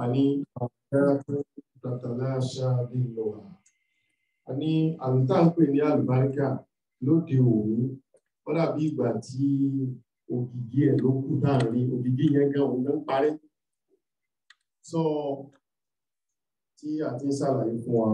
àní àwọn tàtàláṣà nílò wa àní àlùtà ń pè ní àlùbáríkà lóde òní wọ́n dàbí ìgbà tí ògìgí ẹ̀ ló kù láàrin ògìgí yẹn gan òun ló ń parẹ́ sọ tí a ti ń ṣàlàyé fún wa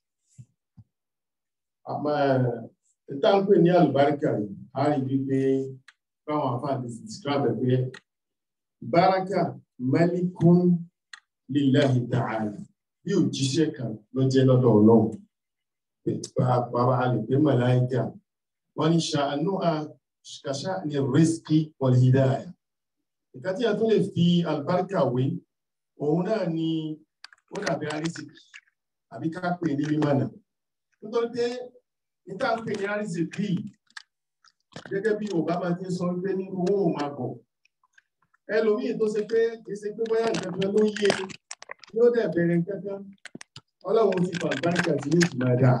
àmọ́ ìta ń pè ní àlùbáríkà yìí a rí wípé báwọn afáàdì ti describe ẹ̀ pé báràkà malikun lillahi ta'ala bí òjíṣẹ́ kan ló jẹ́ lọ́dọ̀ ọlọ́run pàápàá a lè pé màláìkà wọ́n ní ṣàánú àṣàṣà ní rizqi wal hidayah ìka tí a tún lè fi àlùbáríkà wé òun náà ni ó dàbí arísìkì àbí ká pè ní mímọ̀nà nítorí pé níta ń pè ní arísìkì gẹ́gẹ́ bí Obama ti ń sọ pé ní owó ò máa bọ̀ ẹlòmíì tó ṣe pé kì í ṣe pé bóyá nǹkan kan ló yé yóò dẹ̀ bẹ̀rẹ̀ nǹkan kan ọlọ́run ti fa àlùbáríkà sí ní ìtumọ̀ dáa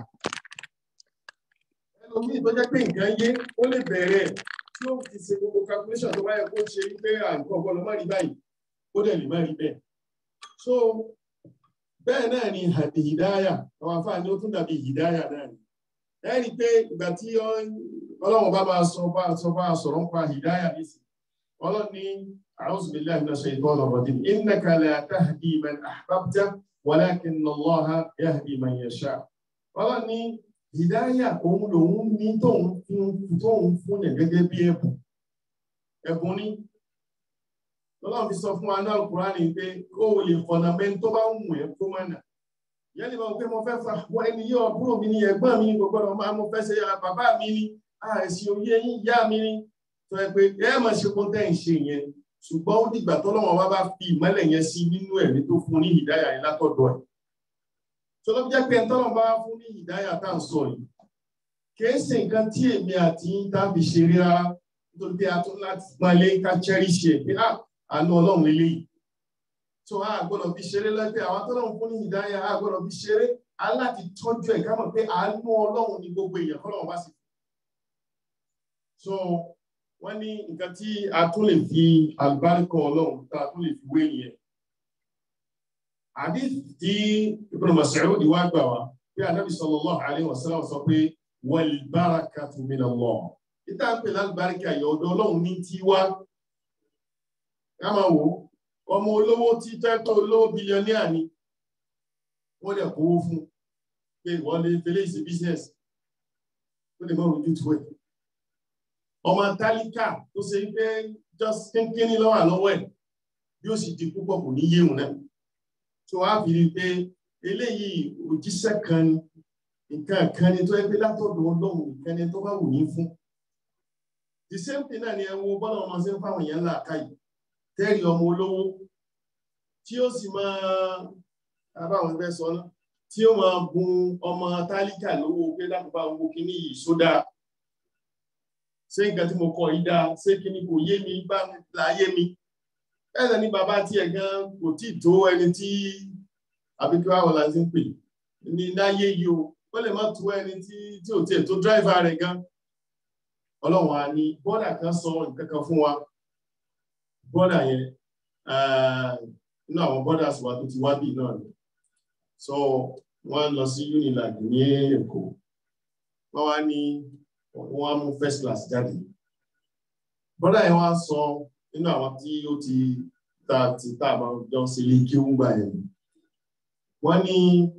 ẹlòmíì tó jẹ́ pé nǹkan yé ó lè bẹ̀rẹ̀ tí ó ti ṣe gbogbo calculation tó bá yẹ kó ṣe wípé àǹkan ọgbọ́n ló má rí báyìí ó dẹ̀ lè má rí bẹ́ẹ̀ so bẹ́ẹ̀ náà ni hìdáyà àwọn afáàní ó tún dàbí hìdáyà náà ni ẹ rí i pé ìgbà tí ọlọ́run bá máa sọ bá sọ bá sọ̀rọ̀ ń pa hìdáyà nísì ọlọ́run ní a'udhu billahi minash shaitanir rajim innaka la tahdi man ahbabta walakinna Allaha yahdi man yasha ọlọ́run ní hìdáyà òun lòun ní tóun fún tóun fún ẹ̀ gẹ́gẹ́ bí ẹ̀bùn ẹ̀bùn ní lọ́lọ́run fi sọ fún wa náà Kùránì pé kó o lè fọ̀nà mẹ́ni tó bá ń wù ẹ́ kó má nà yẹn lè máa pé mo fẹ́ fa wọ ẹni yí ọ̀búrò mi ni ẹ̀gbọ́n mi ni gbogbo ọ̀rọ̀ máa mo fẹ́ ṣe bàbá mi ni àìsí oyé yín ìyá mi ni tó ẹ pé ẹ má ṣe kó tẹ́ ń ṣe yẹn ṣùgbọ́n ó dìgbà tọ́lọ́wọ́n bá bá fi ìmọ́lẹ̀ yẹn sí nínú ẹ̀mí tó fún ní ìdáyà yẹn látọ̀dọ̀ ẹ̀ tó ló jẹ́ pé tọ́lọ́wọ́n bá fún ní ìdáyà tá à ń sọ yìí kìí ṣe nǹkan tí èmi àti yín tá fi ṣeré rárá nítorí pé a tún láti pọ́nlé ká cherish ẹ̀ pé àánú ọlọ́run lélẹ́yìí tó a gbọ́dọ̀ fi ṣeré lẹ́gbẹ́ àwọn tó lọ́run fún ní ìdáyà a gbọ́dọ̀ fi ṣeré aláti tọ́jú ẹ̀ ká mọ̀ pé àánú ọlọ́run ní gbogbo èèyàn kọ́lọ́run bá sì. so wọ́n ní nǹkan tí a tún lè fi àlùbáríkọ ọlọ́run tá a tún lè fi wé nìyẹn. àdìsí tí Ibn Mas'ud wá gbà wá pé anábì sallallahu alaihi wasallam sọ pé wal barakatu minallah ìta ń pè lálùbáríkà yọ ọ̀dọ̀ ọlọ́run ní tiwa ká máa wò ó ọmọ olówó tí tẹ́tọ́ olówó bílíọ̀nìà ni wọ́n lè kówó fún pé wọ́n lè fẹ́lẹ́ ìṣe business ó lè mọ́ ojú tó ẹ̀. ọmọ tálíkà tó ṣe pé just kínkínní lọ́wọ́ àlọ́wọ́ ẹ̀ bí ó sì di púpọ̀ kò ní yéhùn náà. tó wá fi rí i pé eléyìí òjíṣẹ́ kan ni nǹkan kan ni tó yẹ pé látọ̀dọ̀ ọlọ́run nǹkan ni tó bá wù ní fún. the same thing náà ni ẹ wo bọ́lá ọmọ ṣe ń fáwọn èèyàn ńlá káyìí tẹ́rì ọmọ olówó tí ó sì máa abáwọn ẹgbẹ́ sọ náà tí ó máa gun ọmọ tálíkà lówó pé lápapá owó kíní yìí sódà ṣé nǹkan tí mo kọ yìí dáa ṣé kíní kò yé mi bá mi láyé mi ẹ̀sẹ̀ ní bàbá tiẹ̀ gan kò tí ì tó ẹni tí abikíwá wọlá ti ń pè ní láyé yìí o ó lè má tó ẹni tí tí ò tiẹ̀ tó dráìvà rẹ̀ gan ọlọ́run á ní bọ́dà kan sọ nǹkan kan fún wa bọ́dà yẹn inú àwọn bọ́dà wa tó ti wá bí náà ni so wọ́n lọ sí unilag ní Èkó wọ́n wá ní wọ́n á mú first class jáde bọ́dà yẹn wá sọ nínú àwọn tí ó ti ta ti ta àbá jọ sí ilé kí ó ń gbà yẹn wọ́n ní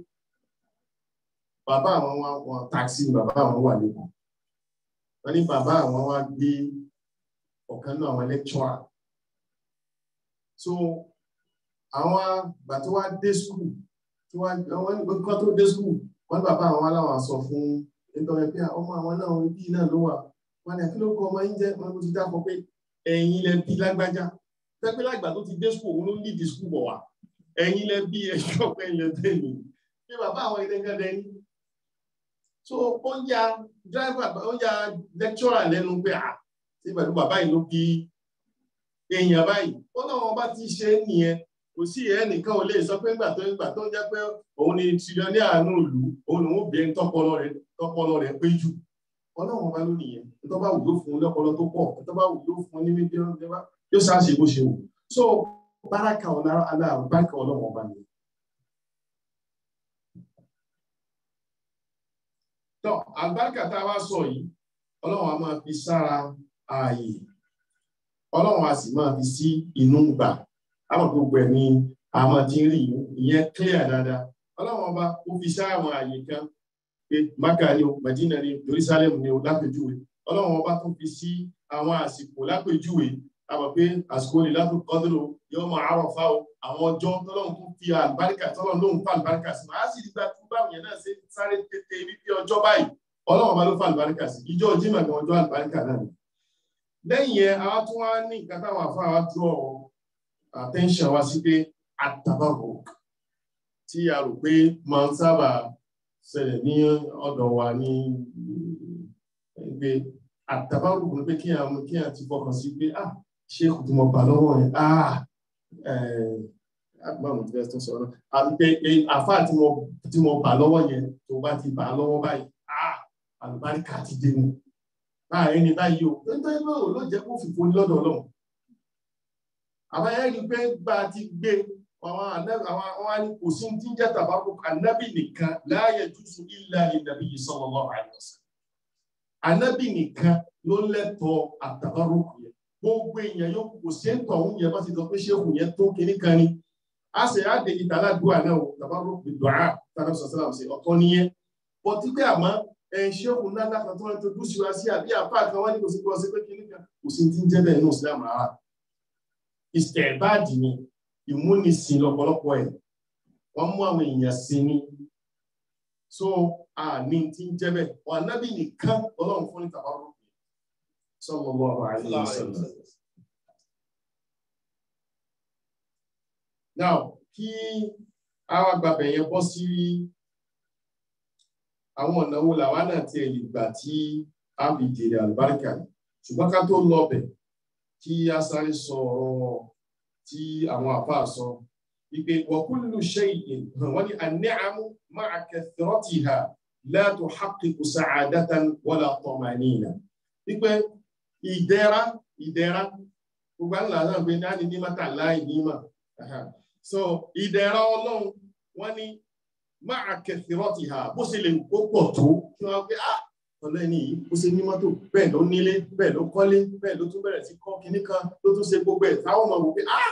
bàbá àwọn wá wọn táksì bàbá àwọn wà lẹ́kọ̀ọ́ wọ́n ní bàbá àwọn wá gbé ọ̀kan náà àwọn lecturer so àwọn àgbà tó wá dé skul tí wọ́n ní kọ́ tó dé skul wọ́n bàbá àwọn aláwọ̀ sọ fún nítorí pé ọmọ àwọn náà ibi náà ló wà wọ́n ní kí ló kọ ọmọ yín jẹ́ wọ́n kò ti dákọ̀ pé ẹ̀yin lẹ bí lágbájá pẹ́pẹ́ lágbà tó ti dé skul òun ló ń dìdí skul bọ̀ wá ẹ̀yin lẹ bí ẹ̀ṣọ́ pé ilẹ̀ tẹ̀lé pé bàbá àwọn ilé kan dẹni so ó ń ya driver ó ń ya lecturer lẹ́nu pé à sí pẹ̀lú bàbá yìí ló bí èèyàn báyìí ó náà wọn bá ti ṣe é nìyẹn kò sí ẹnìkan ò lè sọ pé ńgbà tó ńgbà tó ń jẹ́ pé òun ni tìrìọ́nì àánú ìlú òun lòun obìnrin tọpọlọ rẹ̀ tọpọlọ rẹ̀ pé jù ọlọ́run bá lónìí yẹn tó bá wù ló fún un lọ́pọlọ tó pọ̀ tó bá wù ló fún un ní mídíọ̀nù yóò ṣáàṣì bó ṣe wù so báràkà ọ̀lára aláàrùn báràkà ọlọ́wọ́n ọba ni. tọ́ àlùbáríkà tá a wá sọ yìí ọlọ́run a máa fi sára ààyè ọlọ́run a sì máa fi sí inú gbà àwọn gbogbo ẹ̀ ní àmọ́ tí ń rí ìyẹn clear dáadáa ọlọ́run ọba ó fi sára àwọn ààyè kan pé Mákà ni o Madina ni Jerusalem ni o lápèjúwe ọlọ́run ọba tó fi sí àwọn àsìkò lápèjúwe àmọ́ pé àsìkò lè látò kọ́dúró yóò máa àrọ̀ fá o àwọn ọjọ́ tọ́lọ́run tó fi àlùbáríkà tọ́lọ́run lóhùn fún àlùbáríkà sí máa sì nígbà tó báwọn yẹn náà ṣe sáré tètè wípé ọjọ́ báyìí ọlọ́run ọba ló fún àlùbáríkà sí ìjọ jimá gan ọjọ́ àlùbáríkà náà ni. lẹ́yìn yẹn àwọn tó wá ní nǹkan táwọn afárá wa draw attention wa sí pé àtàbàbò tí a rò pé máa ń sábà ṣẹlẹ̀ ní ọ̀dọ̀ wa ní pé àtàbàbò ni pé kí àwọn kí àwọn ti fọkàn sí pé ah ṣé kò tí mo bà lọ́wọ́ yẹn ah báwo ti fẹ́ tó sọ̀rọ̀ àti pé àfa tí mo bà lọ́wọ́ yẹn tó bá ti bà lọ́wọ́ báyìí ah àlùbáríkà ti dé mu láàrin ní báyìí o nítorí náà ló jẹ́ kó fìfo ní lọ́dọ̀ ọlọ́run àbáyé rí pé gba ti gbé àwọn àwọn ní kò sí ti ń jẹ́ tàbákò ànábì nìkan láàyè jùsù ilẹ̀ ìdàbí yìí sallallahu alaihi wasallam ànábì nìkan ló lẹ́tọ̀ọ́ àtàbárùkù yẹn gbogbo èèyàn yóò kò sí ń tọ̀ oúnjẹ bá ti sọ pé ṣéèkù yẹn tó kinní kan ni a sì á dé ìta aládùúgbò náà tàbárùkù dùá tàbí sọ̀sọ́lá ṣe ọ̀tọ̀ nìyẹn bọ́tí pé àmọ́ ṣéèkù ńlá lákan tó ń tojú sí wa sí àbí àpá kan wọ́n ní kò sí kí wọ́n ṣe pé kinní kan kò sí ti ń jẹ́ bẹ́ẹ̀ ní Islam rárá ìsẹ̀báàdì ni ìmúnisìn lọ́pọ̀lọpọ̀ ẹ̀ wọ́n mú àwọn èèyàn sí ni so àní tí ń jẹ́ bẹ́ẹ̀ wọn ànábì nìkan ọlọ́run fún ní tàbárò sallallahu alaihi wasallam. now kí àwọn àgbàbẹ̀ yẹn bọ́ sí àwọn ọ̀nà wo làwa náà ti lè gbà tí a fi jèrè àlùbáríkà ṣùgbọ́n ká tó lọ bẹ̀ kí a sáré sọ ọ̀rọ̀ tí àwọn àfáà sọ wípé wa kullu shay'in wọ́n ní an-ni'amu ma'a kathratiha la tuhaqqiqu sa'adatan wala tamanina wípé ìdẹ̀ra ìdẹ̀ra gbogbo àńlá náà gbé ní ní mọ́tà láì ní mà so ìdẹ̀ra ọlọ́run wọ́n ní ma'a kathratiha bó ṣe lè kó pọ̀ tó kí wọ́n gbé ah ọlọ́ni yìí ó ṣe ní mọ́tò bẹ́ẹ̀ ló nílé bẹ́ẹ̀ ló kọ́lé bẹ́ẹ̀ ló tún bẹ̀rẹ̀ sí kọ́ kinní kan ló tún ṣe gbogbo ẹ̀ táwọn ọmọ wò pé ah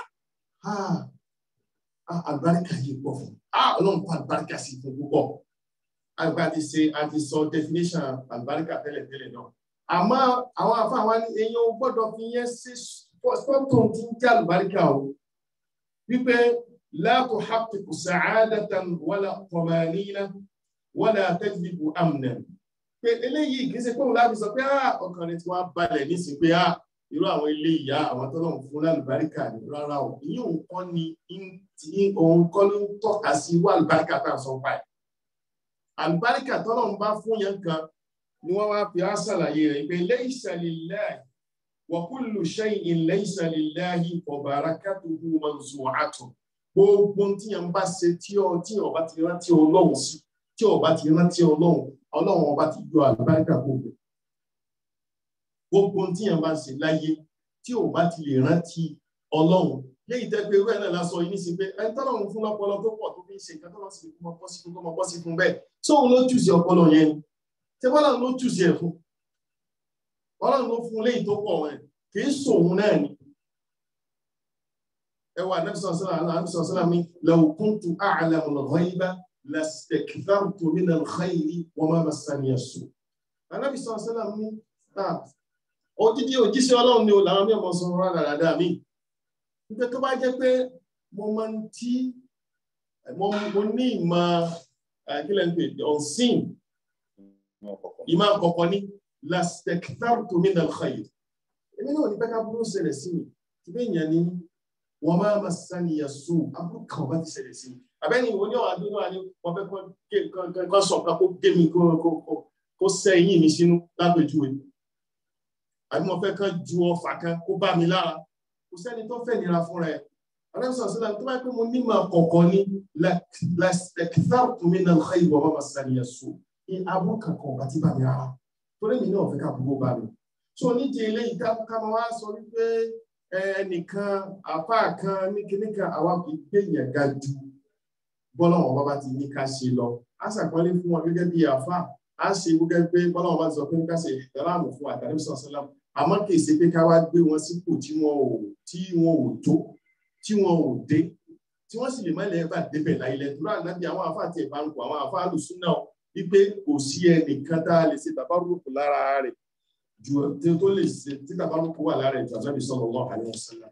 ah àlùbáríkà yìí pọ̀ fún ah ọlọ́run kọ́ àlùbáríkà sí fún púpọ̀ àgbà ti ṣe àti sọ definition àlùbáríkà tẹ́lẹ̀ tẹ́lẹ̀ náà àmọ́ àwọn afáwa ní eyín o gbọ́dọ̀ fi yẹn ṣe spọ́tò tí ń jẹ́ àlùbáríkà o wípé la tuhaqqiqu sa'adatan wala tamanina wala tajlibu amnan pé eléyìí kì í ṣe pé òun láti sọ pé ọkàn rẹ ti wá balẹ̀ nísìnyí pé irú àwọn ilé ìyá àwọn tó lọ́n fún lálùbáríkà ní rárá o ìyí òun kọ́ ni tí òun kọ́ ló ń tọ́ka sí wà lùbáríkà tá à ń sọ pa ẹ̀. àlùbáríkà tó lọ́n bá fún yẹn kan ni wọ́n wá fi àṣàlàyé rẹ̀ pé laysa lillahi wa kullu shay'in laysa lillahi wa barakatuhu manzu'atun gbogbo tí yẹn bá ṣe tí ọ bá ti rántí ọlọ́run sí tí ọ bá ti rántí ọlọ́run ọlọ́run ọba ti yọ àlùbáríkà gbogbo gbogbo tí yẹn bá ń ṣe láyé tí ò bá ti lè rántí ọlọ́run léyìí tẹ́ pé wẹ́ẹ̀ náà lásán yìí ní sí pé ẹni tọ́lọ́run fún lọ́pọlọ tó pọ̀ tó fi ń ṣe nǹkan tọ́lọ́run sì fún ọpọ́ sí fún ọmọ bọ́ sí fún bẹ́ẹ̀ sóun ló jù sí ọpọlọ yẹn ni ṣé bọ́lọ́run ló jù sí ẹ̀ fún ọlọ́run ló fún léyìí tó pọ̀ ẹ̀ kì í sòun náà ni ẹ wà nẹ́bísọ̀sọ́lá mi law kuntu a'lamu al-ghayba lastakfartu min al-khayri wa ma massani as-su' Ànábì sọ̀sọ́lá mi odidi òjíṣẹ́ ọlọ́run ni o làwọn mẹ́mọ́ sọ rárá dáadáa mi nígbà tó bá jẹ́ pé mo máa ń tí mo ní ìmọ̀ kílẹ̀ ń pè ọ̀sìn ìmọ̀ àkọ́kọ́ ní lastakfartu min al-khayr èmi náà ní pẹ́ká burú ṣẹlẹ̀ sí mi tí bẹ́ẹ̀ yẹn ni wọ́n máa ma sani yasu abúlé kan bá ti ṣẹlẹ̀ sí mi àbẹ́ni ìwọ ní ọ̀hún àdúgbò ni wọ́n fẹ́ kọ́ sọ̀kan kó gé mi kó sẹ́yìn mi sínú lápèjúwe àbí mo fẹ́ kán ju ọfà kan kó bá mi lára kò sẹ́ni tó fẹ́ nira fúnra ẹ̀ aláìsàn sílẹ̀ tó bá pẹ́ mo ní máa kọ̀ọ̀kan ní lẹ́kìtàrùtù mi náà xẹ́ ìwọ̀n máa sàníyà so ní abúlé kankan ọ̀gá tí bá mi rárá torí mi náà fẹ́ ká gbogbo bá mi so ní ti eléyìí ká máa wá sọ wípé ẹnìkan àfa kan ní kíní kan àwa kì í gbé yẹn ga ju bọ́lọ́wọ́n bá bá ti ní ká ṣe lọ á ṣàpọ́nlé fún wọn gẹ́gẹ́ bí àfa á ṣe gẹ́gẹ́ pé bọ́lọ́wọ́n bá ti sọ pé ká ṣe ìdáláàmù fún àtàrí sọ̀sọ́lá àmọ́ kì í ṣe pé ká wá gbé wọn sípò tí wọn ò tí wọn ò tó tí wọn ò dé tí wọ́n sì lè má lẹ́yìn bá débẹ̀ láìlẹ̀ tó rà nábì àwọn àfa àti ẹ̀bá ń kọ àwọn àfa àlùsùn náà wípé kò sí ẹnìkan tá a lè ṣe bàbá rúkú lára rẹ̀ ju tí tó lè ṣe tí bàbá rúkú wà lára rẹ̀ ju ànábì sallallahu alaihi wasallam.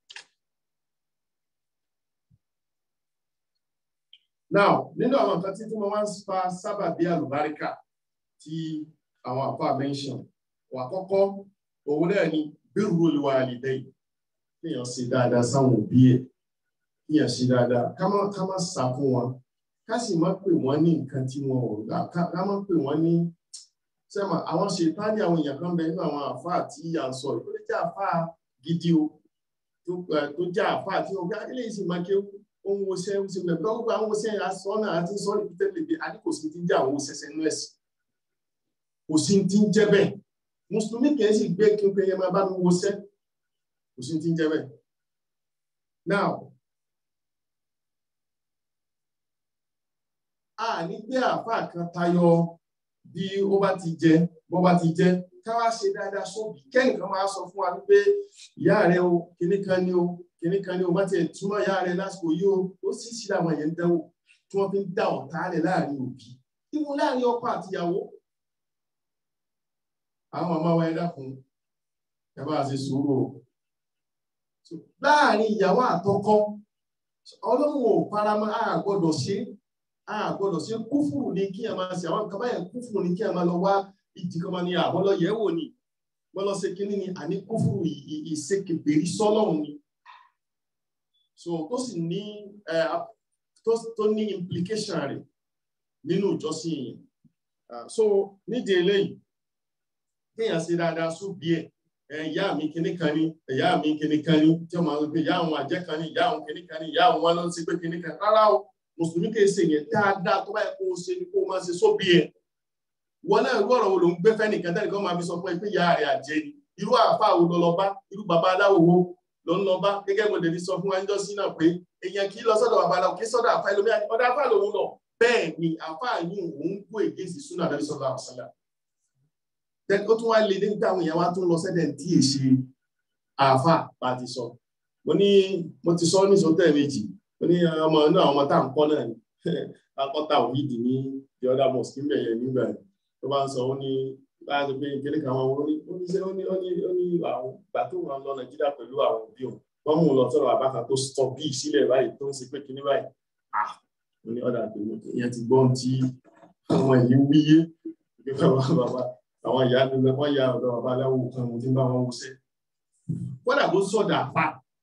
now nínú àwọn nǹkan tí wọ́n wá ń fa sábà bí àlùbáríkà tí àwọn àfa mention wà kọ́kọ́ òun náà ni birrul walidayn kéèyàn ṣe dáadáa sáwọn òbí ẹ̀ kéèyàn ṣe dáadáa ká má ká má sá fún wọn ká sì má pè wọ́n ní nǹkan tí wọn ò gbà ká má pè wọ́n ní sẹ́mà àwọn ṣètánì àwọn èèyàn kan bẹ nínú àwọn àfáà tí à ń sọ ìkọ́lé jẹ́ àfáà gidi o tó jẹ́ àfáà tí wọ́n gbá eléyìí sì máa ké ohun oṣẹ́ ń ṣe bẹ̀rẹ̀ gbogbo àwọn oṣẹ́ asọ́nà àti sọ́ọ̀lì tẹ́lẹ̀ bí àdínkù sí ti ń jẹ́ àwọn oṣẹ́ṣẹ́ nú ẹ̀sìn kò sí ti ń jẹ́ bẹ́ẹ̀ mùsùlùmí kìí sì gbé kí n pé yẹn máa bá mi wọṣẹ́ kò sí ti ń jẹ́ bẹ́ẹ̀ now a ní gbé àáfàá kan tayọ bí ó bá ti jẹ bó bá ti jẹ ká wá ṣe dáadáa sóbì kẹ́nìkan máa sọ fún wa wípé ìyá rẹ o kinní kan ni o kinní kan ni o má tiẹ̀ túmọ̀ ìyá rẹ lásìkò yìí o ó sì sí àwọn yẹn ń dánwò tí wọ́n fi ń dá ọ̀tá rẹ̀ láàrin òbí ìwọ láàrin ọkọ àtìyàwó àwọn màmá wa ẹ dákun ẹ bá ṣe sùúrù o láàrin ìyàwó àtọkọ ọlọ́run ò faramọ́ a gbọ́dọ̀ ṣe a gbọ́dọ̀ ṣe kúfùrù ní kí ẹ máa ṣe àwọn nǹkan báyẹn kúfùrù ní kí ẹ máa lọ wá ìdí kan máa ní àwọn lọ yẹ̀wò ni wọ́n lọ ṣe kínní ni àní kúfùrù ìṣekèbèrí sọ́lọ́run ni so tó sì ní tó ní implication rẹ̀ nínú ìjọsìn yẹn so nídìí eléyìí kéèyàn ṣe dáadáa sóbì ẹ̀ ìyá mi kìíní kan ní ìyá mi kìíní kan ní tí wọ́n máa ń pè ìyá àwọn àjẹ́ kan ní ìyá àwọn kìíní kan ní ìyá àwọn wọn ló ń ṣe pé kìíní kan rárá o mùsùlùmí kì í ṣe yẹn dáadáa tó báyìí kó o ṣe ni kó o máa ṣe sóbì ẹ̀ wọn náà irú ọ̀rọ̀ wo ló ń gbé fẹ́nìkan tẹ́lẹ̀ kan máa fi sọ fún ẹ pé ìyá rẹ̀ àjẹ́ ni irú àáfàá wo lọ lọ bá irú bàbá aláwo wo ló ń lọ bá gẹ́gẹ́ bó dèbí sọ fún ẹjọ́ sí náà pé èèyàn kì í lọ sọ́dọ̀ bàbá aláwo kì í sọ́dọ̀ àáfàá ẹlòmíà ọ̀dọ̀ àáfàá lòun lọ bẹ́ẹ̀ ni àáfàá yìí òun kó èké sí súnà àdàbí sọ́dọ̀ àwọ̀sálà ó tún wá lè dé nígbà àwọn èèyàn wá tún lọ sẹ́dẹ̀ tí è ṣe àáfà bá ti sọ mo ní mo ti sọ ní sọtẹ́ méjì mo ní ọmọ náà ọmọ tá à ń kọ́ náà ni akọ́ta òyìnbí ní the other mosque níbẹ̀ yẹn nígbà yẹn tó bá ń sọ ó ní báyà tó pé kékeré kan wọn ó ní ó ní ṣe ó ní ó ní ó ní àwọn ìgbà tó wọn lọ nàìjíríà pẹ̀lú àwọn òbí òun wọ́n mú un lọ sọ̀rọ̀ àbákan tó sọ bíi sílẹ̀ báyìí tó ń ṣe pé kíní báyìí ah mo ní ọ̀dà àgbèmọ̀ ìyẹn ti gbọ́n tí àwọn èyí wíyé bàbá àwọn ìyá mi lọ wọ́n ya ọ̀dọ̀ bàbá aláwo kan mo ti ń bá wọn wọṣẹ́ kódà bó sọ̀dà àpá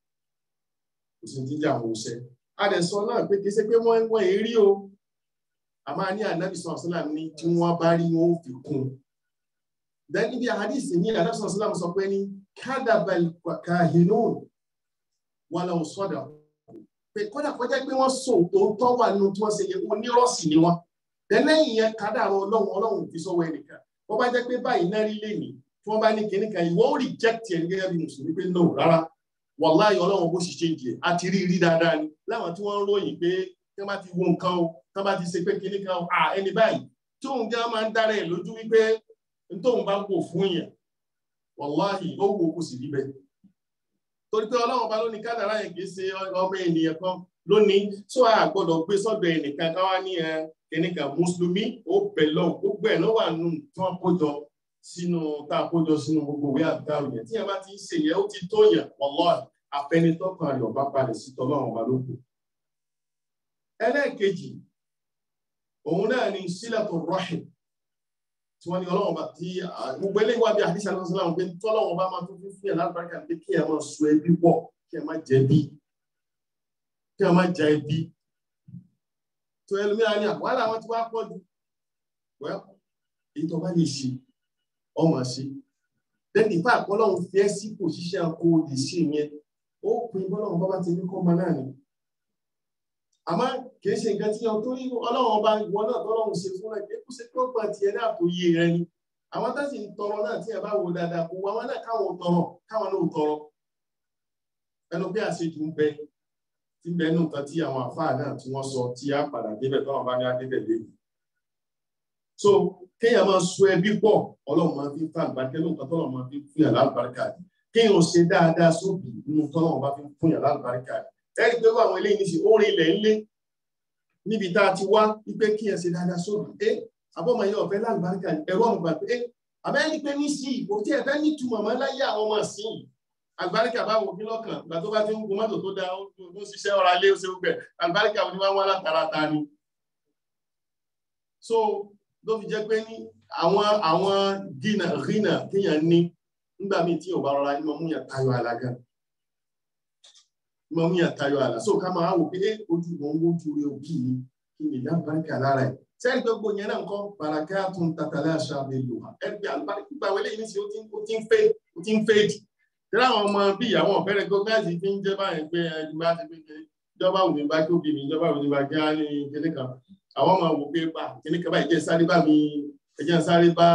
kò sí jíjà wọn wọṣẹ́ adẹ̀sọ náà pé kì í ṣe pé wọ́n wọ́n èrí o a máa ní ànábì sọ̀rọ̀ sílá ní tí wọ́n bá rí wọn ó fi kún then ibi àhádìsì ní ànábì sọ̀rọ̀ sílá sọ pé ní kádàbàl kahinun wọn lọ sọ̀dà pé kódà kọjá pé wọ́n sọ òótọ́ wà nínú tí wọ́n ṣe yẹ onírọ́ọ̀sì ni wọ́n lẹ́yìn yẹn kádàrọ̀ ọlọ́run ọlọ́run fi sọ́wọ́ ẹnìkan wọ́n bá jẹ́ pé báyìí náà rí lẹ́nìí tí wọ́n bá ní kinní kan ìwọ ó reject ẹ̀ gẹ́gẹ́ bí mùsùlùmí pé no rárá wàláhì ọlọ́run bó sì ṣe ń jẹ àti rí rí dáadáa ni láwọn tí wọ́n ń ròyìn pé tí wọ́n bá ti wo nǹkan o tí wọ́n bá ti ṣe pé kinní kan o à ẹni báyìí tí òun gan máa ń dára ẹ̀ lójú wípé n tóun bá wò fún yẹn wàláhì ó wò kó sì rí bẹ́ẹ̀ torí pé ọlọ́run bá lóní kádàrá yẹn kì í ṣe ọmọ ènìyàn kan lónìí tó a gbọ́dọ̀ gbé sọ́dọ̀ ẹnìkan káwá ní ẹ kìnìkan mùsùlùmí ó bẹ̀ lọ gbogbo ẹ̀ ló wà nù tí wọ́n kó jọ sínú tá a kó jọ sínú gbogbo ìwé àdárò yẹn tí yẹn bá ti ń ṣe yẹn ó ti tó yẹn wallahi àfẹnitọ́kàn rẹ̀ ọba balẹ̀ sí tọ́lọ́run ọba lóko. ẹlẹ́ẹ̀kejì òun náà ni sílẹ̀tò rọ́hìn tí wọ́n ní ọlọ́run ọba tí gbogbo eléyìí wá bí àdìsá lọ́sọ̀ sọ́lá wọn pé tọ́lọ́run ọba máa tún fún yẹn lágbàkà pé kí ẹ máa so ẹbí pọ̀ kí ẹ má jẹ̀bi kí ẹ má jẹ ẹbí tó ẹlòmíràn ní àwàlà àwọn tí wọ́n pọ̀ jù wẹ́ èyí tó bá lè ṣe ọmọ ṣe lẹ́yìn ìfá àpọ́lọ́hún fi ẹ́ sí pòṣíṣẹ́ kó o lè ṣe yẹn ó pin bọ́lọ́hún bá bá ti ní kọ́ ọmọ náà ni àmọ́ kìí ṣe nǹkan tí yẹn tó rí ọlọ́run ọba ìwọ náà tọ́lọ́hún ṣe fún ẹ kí kó ṣe pé ó gbà tiẹ̀ náà tó yé rẹ ni àwọn tá sì ń tọrọ náà tí ẹ bá wo dáadáa kó wọn náà káwọn tọrọ káwọn náà tọrọ ẹnu pé àṣejù ń bẹ tí ń bẹ nù kan tí àwọn àfáà náà tí wọ́n sọ tí a padà débẹ̀ tó àwọn bá ní adébẹ̀ lẹ́yìn so kéèyàn máa so ẹbí pọ̀ ọlọ́run máa fi ń fa àgbàkẹ́ lóun kan tọ́lọ́run máa fi ń fún yàrá àlùbáríkà ni kéèyàn ṣe dáadáa sóbì nínú tọ́lọ́run bá fi ń fún yàrá àlùbáríkà ni ẹni pé àwọn eléyìí ní ṣe orin ilẹ̀ ńlé níbi tá a ti wá wípé kéèyàn ṣe dáadáa sóbì ẹ àbọ̀mọ yẹn ọ̀fẹ́ lálùbáríkà ni ẹ̀rọ ọ̀mùgbà pé ẹ àbẹ́ni pé ní sí kò tí ẹ fẹ́ ní túmọ̀ mọ́ láyé àwọn ọmọ sí àlùbáríkà bá wò kí lọ́kàn ìgbà tó bá ti ń gun mọ́tò tó dáa ó ń ṣiṣẹ́ ọ̀rọ̀ alẹ́ ó ṣe gbẹ àlùbáríkà ò ní wá wá látara ta ni so ló fi jẹ́ pé ní àwọn àwọn gínà rínà kéèyàn ní nígbà míì tí ò bá rọra ní mọ mú yàn tayọ àlà gan mọ mú yàn tayọ àlà so ká máa wò pé ẹ ojú mọ ń wojú rẹ òbí mi kí ni lábàríkà lára ẹ sẹ́yìn pé gbogbo yẹn náà nǹkan bàràkà tún tàtàlẹ́ àṣà mi lò wá ẹ bí àlùbáríkà gbà wọlé yìí ní sí ó ti ń fẹ́ ó ti ń fẹ́ jì tẹ́lẹ̀ àwọn ọmọ bí ìyàwó ọ̀fẹ́rẹ́ gọ́ọ̀mẹ́ntì fi ń jẹ́ báyìí pé ẹni bá ti pé ìjọba òní bá kí òbí mi ìjọba òní bá kí á ní kíní kan àwọn ọmọ wò pé pa kíní kan báyìí jẹ́ sáré bá mi ẹjẹ́ sáré bá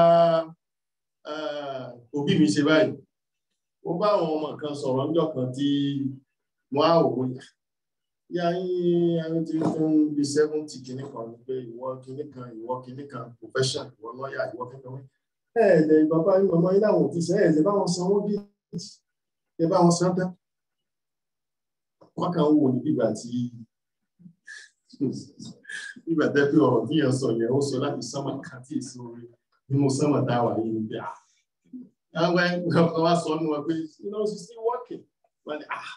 òbí mi ṣe báyìí ó bá àwọn ọmọ kan sọ̀rọ̀ níjọ́ kan tí wọ́n á wò ó yá yín ayé tí tó ń bi seventy kíní kan ni pé ìwọ kíní kan ìwọ kíní kan profession ìwọ lọ́ọ̀yà ìwọ kíní kan ẹ̀ẹ́dẹ̀ bàbá yín màmá yín láwọn òfin sẹ́yìn ẹ̀ẹ́dẹ̀ báwọn sanwó bí ẹ bá wọn san tán wọn kàn ń wò ní bíbà tí bíbà tẹ́ pé ọ̀rọ̀ tí yẹn sọ yẹn ó sọ láti sánmà kan tí èso orí nínú sánmà tá a wà yìí níbi à àwọn ẹgbẹ́ wa sọ nínú wọn pé you know she's still working wọn ni ah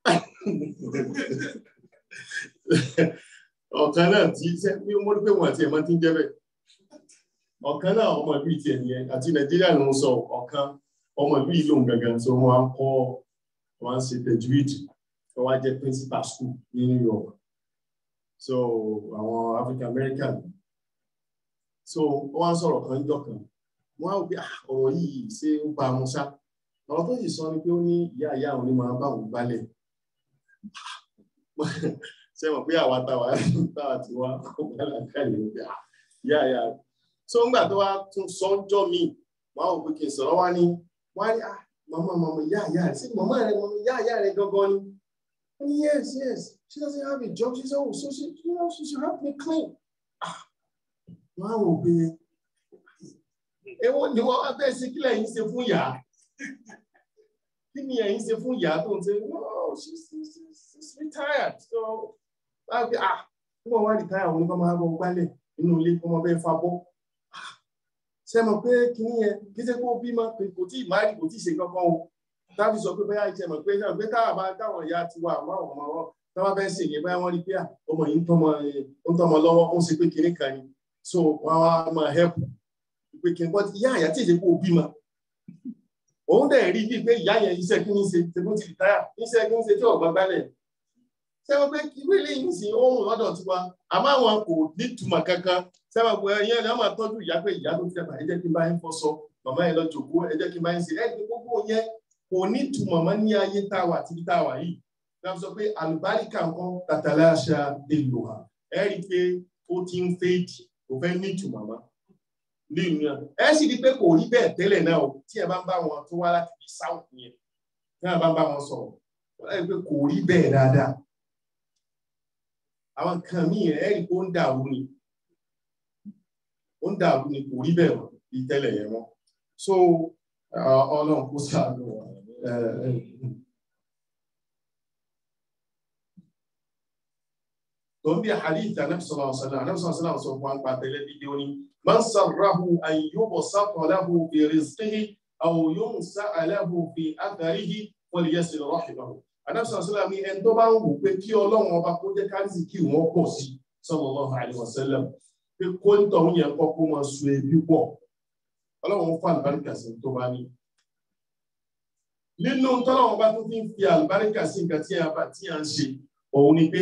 ọ̀kan náà tí bí wọ́n rí pé wọ́n àti ẹ̀mọ́ ti ń jẹ́ bẹ́ẹ̀ ọ̀kan náà ọmọ ìlú ìtì ẹ̀nìyẹn àti nàìjíríà ló ń sọ ọ̀kan ọmọ ìlú yìí lòun gangan so wọn á kọ́ wọn á ṣe tajwid wọn á jẹ́ principal school ní New York so àwọn African American so wọn á sọ̀rọ̀ kan jọ kan wọn á wò pé ọ̀rọ̀ yìí ṣé ó bá wọn ṣá ọ̀rọ̀ tó sì sọ ni pé ó ní ìyá ìyá àwọn onímọ̀ bá òun gbálẹ̀ ṣe mọ̀ pé àwa táwa táwa ti wá ọgbàlá káyọ̀ ní pé ìyá ìyá so ńgbà tó wá tún sọ́njọ́ mi wọn á wò pé kí n sọ̀rọ̀ wá ní wọ́n á ní ah mama mama ìyá ìyá rẹ̀ sí mama rẹ̀ mama ìyá ìyá rẹ̀ gangan ni wọ́n ní yes yes she doesn't have a job she said oh so she you know she should help me clean ah wọ́n á wò pé èwo ni wọ́n wá fẹ́ sí kílẹ̀ yín ṣe fún ìyá kí ni ẹ̀yin ṣe fún ìyá tó ń ṣe no she's she's retired so wọ́n á fi ah wọ́n wá retire àwọn oníkọ́ máa bọ́ gbálẹ̀ nínú ilé kọ́ máa bẹ́ẹ̀ fa bọ́ ṣe mọ̀ pé kìíní yẹn kì í ṣe kó bímọ kò tí ì máàrì kò tí ì ṣe kankan o tábí sọ pé bẹ́ẹ̀ ṣe mọ̀ pé ṣe mọ̀ pé táwọn bá táwọn ìyá ti wà àwọn ọmọ wọn táwọn bẹ́ẹ̀ ṣe yẹn báyà wọ́n rí pé ọmọ yìí ń tọ́mọ ń tọ́mọ lọ́wọ́ ó ń ṣe pé kìíní kan ni so wọ́n á máa help pé kìíní but ìyá àyà tí ì ṣe kó bímọ òun dẹ̀ rí bíi pé ìyá yẹn iṣẹ́ kí ní ṣe tẹ́kọ́ ti rìtáyà iṣẹ́ kí ní ṣe tí ọ̀gbọ́n gbálẹ̀ sẹ́wọ́n pé ìwé ilé yìí sì ohun lọ́dọ̀ tiwa àmọ́ àwọn kò ní ìtumọ̀ kankan sẹ́wọ́n pé ẹ̀yìn ẹ̀yìn máa tọ́jú ìyá pé ìyá tó ti dàgbà ẹ jẹ́ kí n bá yín fọṣọ màmá yẹn lọ jòkó ẹ jẹ́ kí n bá yín ṣe ẹ̀ ní gbogbo yẹn kò ní ìtumọ̀ mọ́ ní ayé tá a wà tí tá a wà yìí láti sọ pé àlùbáríkà nǹkan tàtàlẹ́ àṣà èlò hà ẹ rí i pé ó ti ń fèèdì kò fẹ́ ní ìtumọ̀ mọ́ nínú yẹn ẹ sì rí i pé kò rí bẹ́ẹ̀ tẹ́lẹ̀ náà o tí ẹ bá ń bá wọn tó wá láti fi south yẹn tí ẹ bá ń bá wọn sọ̀rọ̀ ẹ rí i pé kò rí bẹ́ẹ̀ dáadáa àwọn kan míì ẹ rí i pé ó ń dàrú ni ó ń dàrú ni kò rí bẹ́ẹ̀ mọ́ bí tẹ́lẹ̀ yẹn mọ́ so ọlọ́run kó sáànù wọn. tó ń bí hadith anabi sallallahu alaihi wasallam anabi sallallahu alaihi wasallam sọ fún wa ń pa tẹ́lẹ̀ dídí ó ní man sarrahu an yubsata lahu fi rizqihi aw yunsa'a lahu fi atharihi falyasil rahimahu anabi sallallahu alaihi wasallam ní ẹni tó bá ń wò pé kí ọlọ́run ọba kó jẹ́ kárísì kí wọ́n pọ̀ sí sallallahu alaihi wasallam pé kó ń tọ̀hún yẹn kọ́ kó máa so ebi pọ̀ ọlọ́run fún àlùbáríkà sí tó bá ní. nínú tọ́lọ́run bá tún fi ń fi àlùbáríkà sí nǹkan tí a bá tí a ń ṣe òun ni pé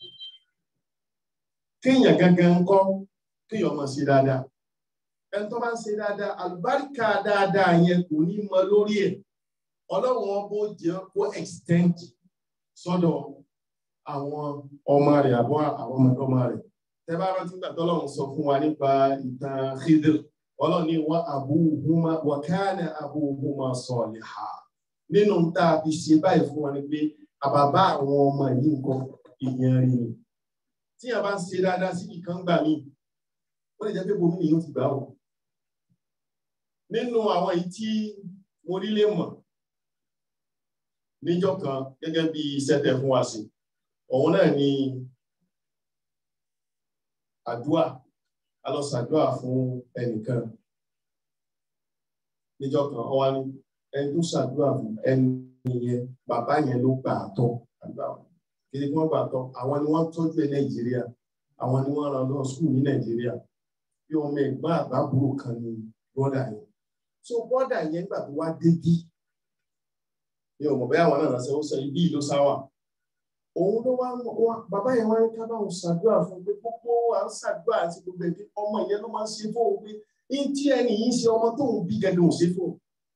kéèyàn gangan ń kọ́ kéèyàn máa ṣe dáadáa ẹni tó bá ń ṣe dáadáa àlùbáríkà dáadáa yẹn kò ní mọ lórí ẹ̀ ọlọ́run ọbọ̀ jẹ́ kó extend sọ́dọ̀ àwọn ọmọ rẹ̀ àbọ̀ àwọn ọmọdọ́mọ rẹ̀ tẹ́ bá rántí gbà tọ́lọ́run sọ fún wa nípa ìtàn Khidr ọlọ́run ní wa abuhuma wa kana abuhuma saliha nínú tá a fi ṣe báyìí fún wa ni pé àbàbá àwọn ọmọ yìí nǹkan èèyàn rí ni tí a bá ń ṣe dáadáa sí ìkan gbà mí ó lè jẹ́ pé bomi nìyí ó ti gbà ó nínú àwọn èyí tí mo rí lè mọ̀ níjọ́ kan gẹ́gẹ́ bí iṣẹ́ tẹ́ fún wa sí òun náà ni àdúà a lọ ṣàdúà fún ẹnìkan níjọ́ kan ó wá ní ẹni tó ṣàdúà fún ẹni yẹn bàbá yẹn ló gbà á tọ́ àdúrà wọn kìí kí wọ́n gbà tọ́ àwọn ni wọ́n tọ́jú ẹ̀ nàìjíríà àwọn ni wọ́n rán lọ skul ní nàìjíríà bí ọmọ ẹ̀gbọ́n àbábúrò kan ní bọ́dà yẹn so bọ́dà yẹn gbà tó wá débí ní ọmọ bẹ́ẹ̀ àwọn náà ránṣẹ́ ó sọ ibi ìlú sáwà òun ló wá wá bàbá yẹn wá ń ká báwọn ṣàdúrà fún pé gbogbo à ń ṣàdúrà àti gbogbo ẹbí ọmọ yẹn ló máa ń ṣe fóun pé ní tí ẹni yìí ń ṣe ọmọ tóun bí gẹ́gẹ́ ò ṣe fóun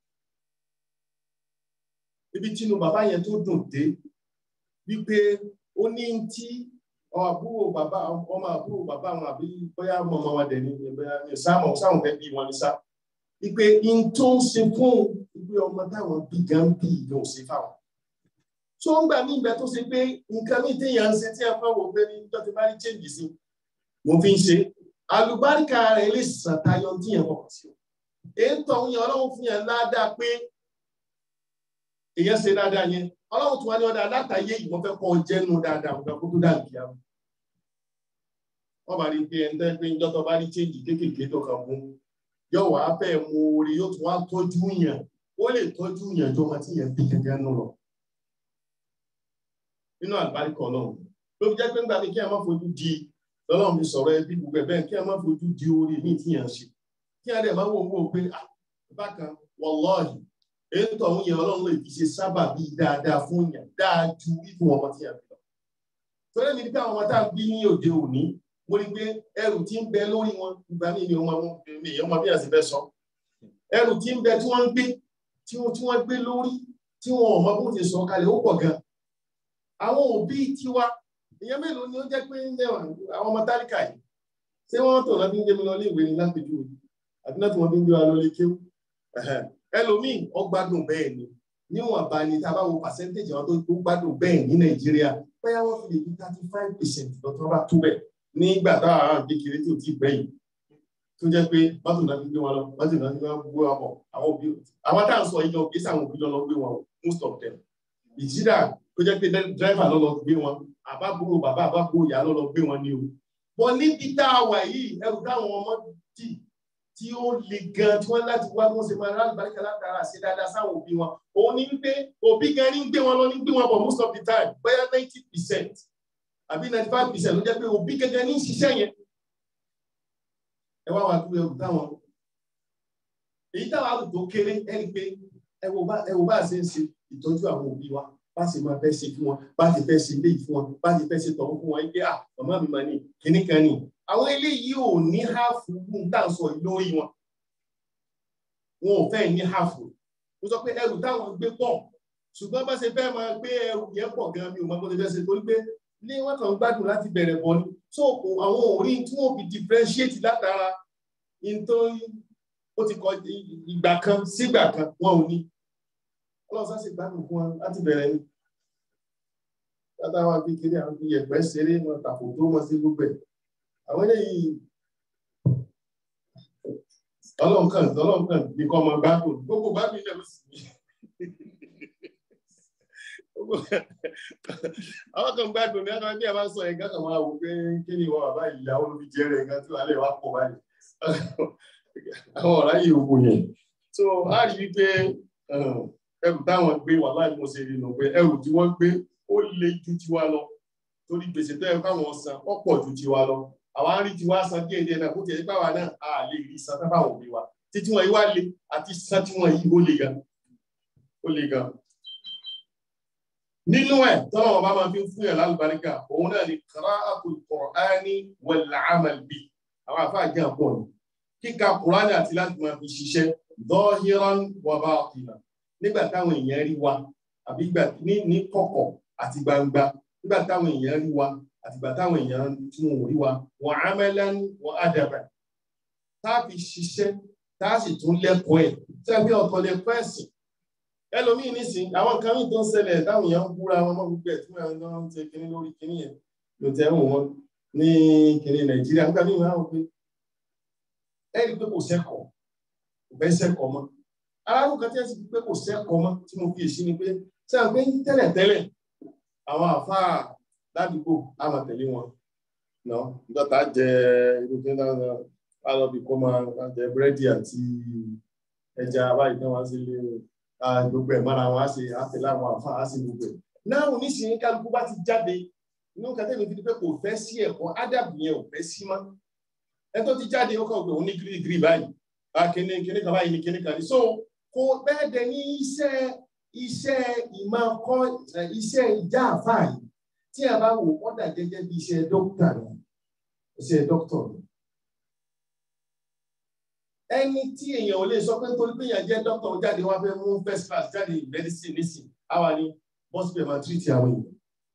ibi tínú bàbá yẹn tó dùn dé wípé ó ní tí àbúrò bàbá ọmọ àbúrò bàbá wọn àbí bóyá mọmọ wọn dẹni bóyá sáàmù sáwọn fẹẹ bí wọn ní sá wípé in tó ń ṣe fún wípé ọmọ táwọn bí gan bí ìgbà ò ṣe fáwọn. tó ń gbà mí ìgbà tó ṣe pé nǹkan mi téèyàn ń ṣe tí a fẹ́ wò pé ní ìjọ ti bá rí change sí mo fi ń ṣe àlùbáríkà rẹ̀ lè ṣàtayọ tíyẹn kọ̀ọ̀kan sí o. èyí tó ń yan ọlọ́run fún yẹn ládàá pé èyàn ṣe dáadáa yẹn ọlọ́run tí wọ́n ní ọ̀dà látàyé yìí wọ́n fẹ́ kọ́ jẹ́nu dáadáa nǹkan kó tó dà nìyà wọ́n bá rí pé ẹni tẹ́ pé ń jọ́tọ̀ bá rí chéǹjì kéékèèké tó kàn mú yóò wá fẹ́ mú orí yóò tún wá tọ́jú yàn ó lè tọ́jú yàn jọmọ tí yẹn bí gẹ́gẹ́ nù lọ nínú àlùbáríkọ ọlọ́run ló fi jẹ́ pé ńgbà mi kí ẹ má fojú di lọ́lọ́run mi sọ̀rọ̀ ẹbí gbogbo ẹ̀ bẹ́ẹ̀ kí ẹ má fojú di orí mi tí yàn ṣe kí ẹ dẹ̀ má wò wò pé bákan wọ́lọ́ọ̀hì èyí tó àwọn yẹn ọlọ́run lè fi ṣe sábà bí dáadáa fún yàn dáa ju ikú ọmọ tí yàn bí lọ. torí mi ní káwọn ọmọ tá à ń bí ní òde òní mo rí pé ẹrù tí ń bẹ lórí wọn ìgbà mi ni ọmọ mi ọmọ bí àti bẹ sọ ẹrù tí ń bẹ tí wọ́n ń gbé tí wọ́n gbé lórí tí wọn ò mọ bó ti sọ kalẹ̀ ó pọ̀ gan. àwọn òbí tiwa ìyẹn mélòó ni ó jẹ́ pé àwọn ọmọ tálíkà yìí ṣé wọ́n tó lọ́ọ́ fi ń gbé mi lọ ilé ìwé ni lápèjúwe àbí náà tí wọ́n fi ń gbé wa lọ ilé kéwù ẹlòmíì ọgbádùn bẹ́ẹ̀ ni níwọ̀n bá ní tá a bá wo percentage àwọn tó gbádùn bẹ́ẹ̀ ní nàìjíríà bóyá wọ́n fi lè fi thirty five percent lọ́tọ́ bá tó bẹ̀ nígbà táwọn ará kékeré tó ti gbẹ̀yìn tó jẹ́ pé mọ́tò náà fi gbé wọn lọ mọ́tò náà fi gbé wọn bọ̀ àwọn òbí àwọn táwọn sọ yìí lọ gbé sáwọn òbí lọ gbé wọn most of them ìjìdá tó jẹ́ pé driver lọ lọ gbé wọn àbábúrò bàbá àbábúrò ìyá lọ lọ gbé wọn ní o bọ́ níbi tá a wà yìí ẹrù táwọn ọmọ dì tí ó le gan tí wọ́n láti wá wọ́n ṣe máa rán àlùbáríkà látara ṣe dáadáa sáwọn òbí wọn òun ni wípé òbí gan ní gbé wọn lọ ní gbé wọn bọ̀ most of the time bóyá ninety percent àbí ninety five percent ló jẹ́ pé òbí gẹ́gẹ́ ní ṣiṣẹ́ yẹn ẹ wá wá dúró ẹrù táwọn èyí táwọn àwùjọ kéré ẹni pé ẹ wo bá ẹ wo bá ṣe ń ṣe ìtọ́jú àwọn òbí wa bá ṣe máa fẹ́ ṣe fún wọn bá ṣe fẹ́ ṣe léyìí fún wọn bá ṣe fẹ́ ṣe tọ̀hún fún wọn ẹgbẹ́ à màmá mi mà ní kíní kan ní àwọn eléyìí ò ní háàfù ń tà sọ lórí wọn wọn ò fẹ́ ní háàfù mo sọ pé ẹrù táwọn gbé pọ̀ ṣùgbọ́n bá ṣe fẹ́ máa gbé ẹrù yẹn pọ̀ gan mi ò mọ bó ṣe fẹ́ ṣe torí pé ní wọ́n kàn ń gbádùn láti bẹ̀rẹ̀ bọ̀ ni so àwọn òrí tí wọ́n fi differentiate látara nítorí ó ti kọ ìgbà kan sígbà kan wọn ò ní ọlọ́sà sì gbádùn fún wọn láti bẹ̀rẹ̀ ni látàwọn akékeré àwọn fi yẹ̀pẹ̀ ṣeré wọn tàkò tó wọn sí gbogbo ẹ̀ àwọn eléyìí ọlọ́nkàn ọlọ́nkàn ní kọ́ ọmọ gbádùn gbogbo gbádùn ilẹ̀ ló sì ní àwọn kan gbádùn ní àwọn bí a bá sọ ẹ̀gá kan máa wò pé kí ni ìwọ bàbá ìyàwó ló fi jẹ́ rẹ̀ nǹkan tí wàá lè wá pọ̀ báyìí àwọn ọ̀rá yìí ò yẹn so a rí wípé ẹrù táwọn gbé wà láì mo ṣe rí nù pé ẹrù tí wọ́n gbé ó le ju tiwa lọ torí gbèsè tó yẹ káwọn san ó pọ̀ ju tiwa lọ àwa ń rí tiwa san díẹ̀ díẹ̀ náà kó tiẹ̀ nípa wa náà a lè rí san tábà wọ̀ bí wa títí wọn yìí wá le àti san tí wọn yìí ó le gan ó le gan. nínú ẹ̀ tọ́lọ̀ wọn bá máa fi ń fún yàn lálùbáríkà òun náà ni qira'atul Qur'ani wal 'amal bi àwọn àfáà jẹ́ àpọ̀ ni kíka Qur'ani àti láti máa fi ṣiṣẹ́ zahiran wa batinan nígbà táwọn èèyàn rí wa àbí ní kọ̀kọ̀ àti gbangba nígbà táwọn èèyàn rí wa àtìgbà táwọn èèyàn tí wọn ò rí wa wa amalan wa adaban tá a fi ṣiṣẹ́ tá a sì tún lẹ́kọ̀ọ́ ẹ̀ tí a gbé ọ̀tọ̀ lẹ́kọ̀ọ́ ẹ̀sìn ẹlòmíì nísìn àwọn kan ní tó ń ṣẹlẹ̀ táwọn èèyàn ń búra wọn mọ́ gbogbo ẹ̀ tí wọ́n ń ṣe kinní lórí kinní yẹn ló tẹ́ wọ́n wọn ní kinní nàìjíríà nígbà míì wọ́n á wọ pé ẹ rí i pé kò sẹ́kọ̀ọ́ kò fẹ́ sẹ́kọ̀ọ́ mọ́ aráàlú kan tí wọ́n ti fi pé kò sẹ́kọ̀ọ́ mọ́ tí mo fi èsì ni pé sẹ́wọ̀n pé tẹ́lẹ̀tẹ́lẹ̀ àwọn àfáà ládùúgbò á máa tẹ̀lé wọn náà dọ́tà jẹ irú kí náà á lọ bí kó máa jẹ búrẹ́dì àti ẹja báyìí náà wá sí ilé gbogbo ẹ̀ mọ́ra wọn á ṣe àtẹ̀lé àwọn àfáà á sì gbogbo ẹ̀ náà oníṣìí kálukú bá ti jáde inú kàtẹ́mi fi di pé kò fẹ́ sí ẹ̀kọ́ ádàbù yẹn ò fẹ́ sí mọ́ ẹ tó ti jáde ó kàn pé òun ní gírígírí báyìí kíní kíní kan báyìí ní kíní kan ní so kò bẹ́ẹ̀ dẹ̀ ní iṣẹ́ iṣẹ́ ìmọ̀ kọ́ iṣẹ́ ìjà àfáà yìí tí a bá wò wọ́n dà gẹ́gẹ́ bí iṣẹ́ dókítà rẹ̀ iṣẹ́ dókítà rẹ̀. ẹni tí èèyàn ò lè sọ pé nítorí pé èèyàn jẹ́ dókítà jáde wá fẹ́ mú first class jáde medicine nísìn àwa ni hospital máa treat àwọn èèyàn.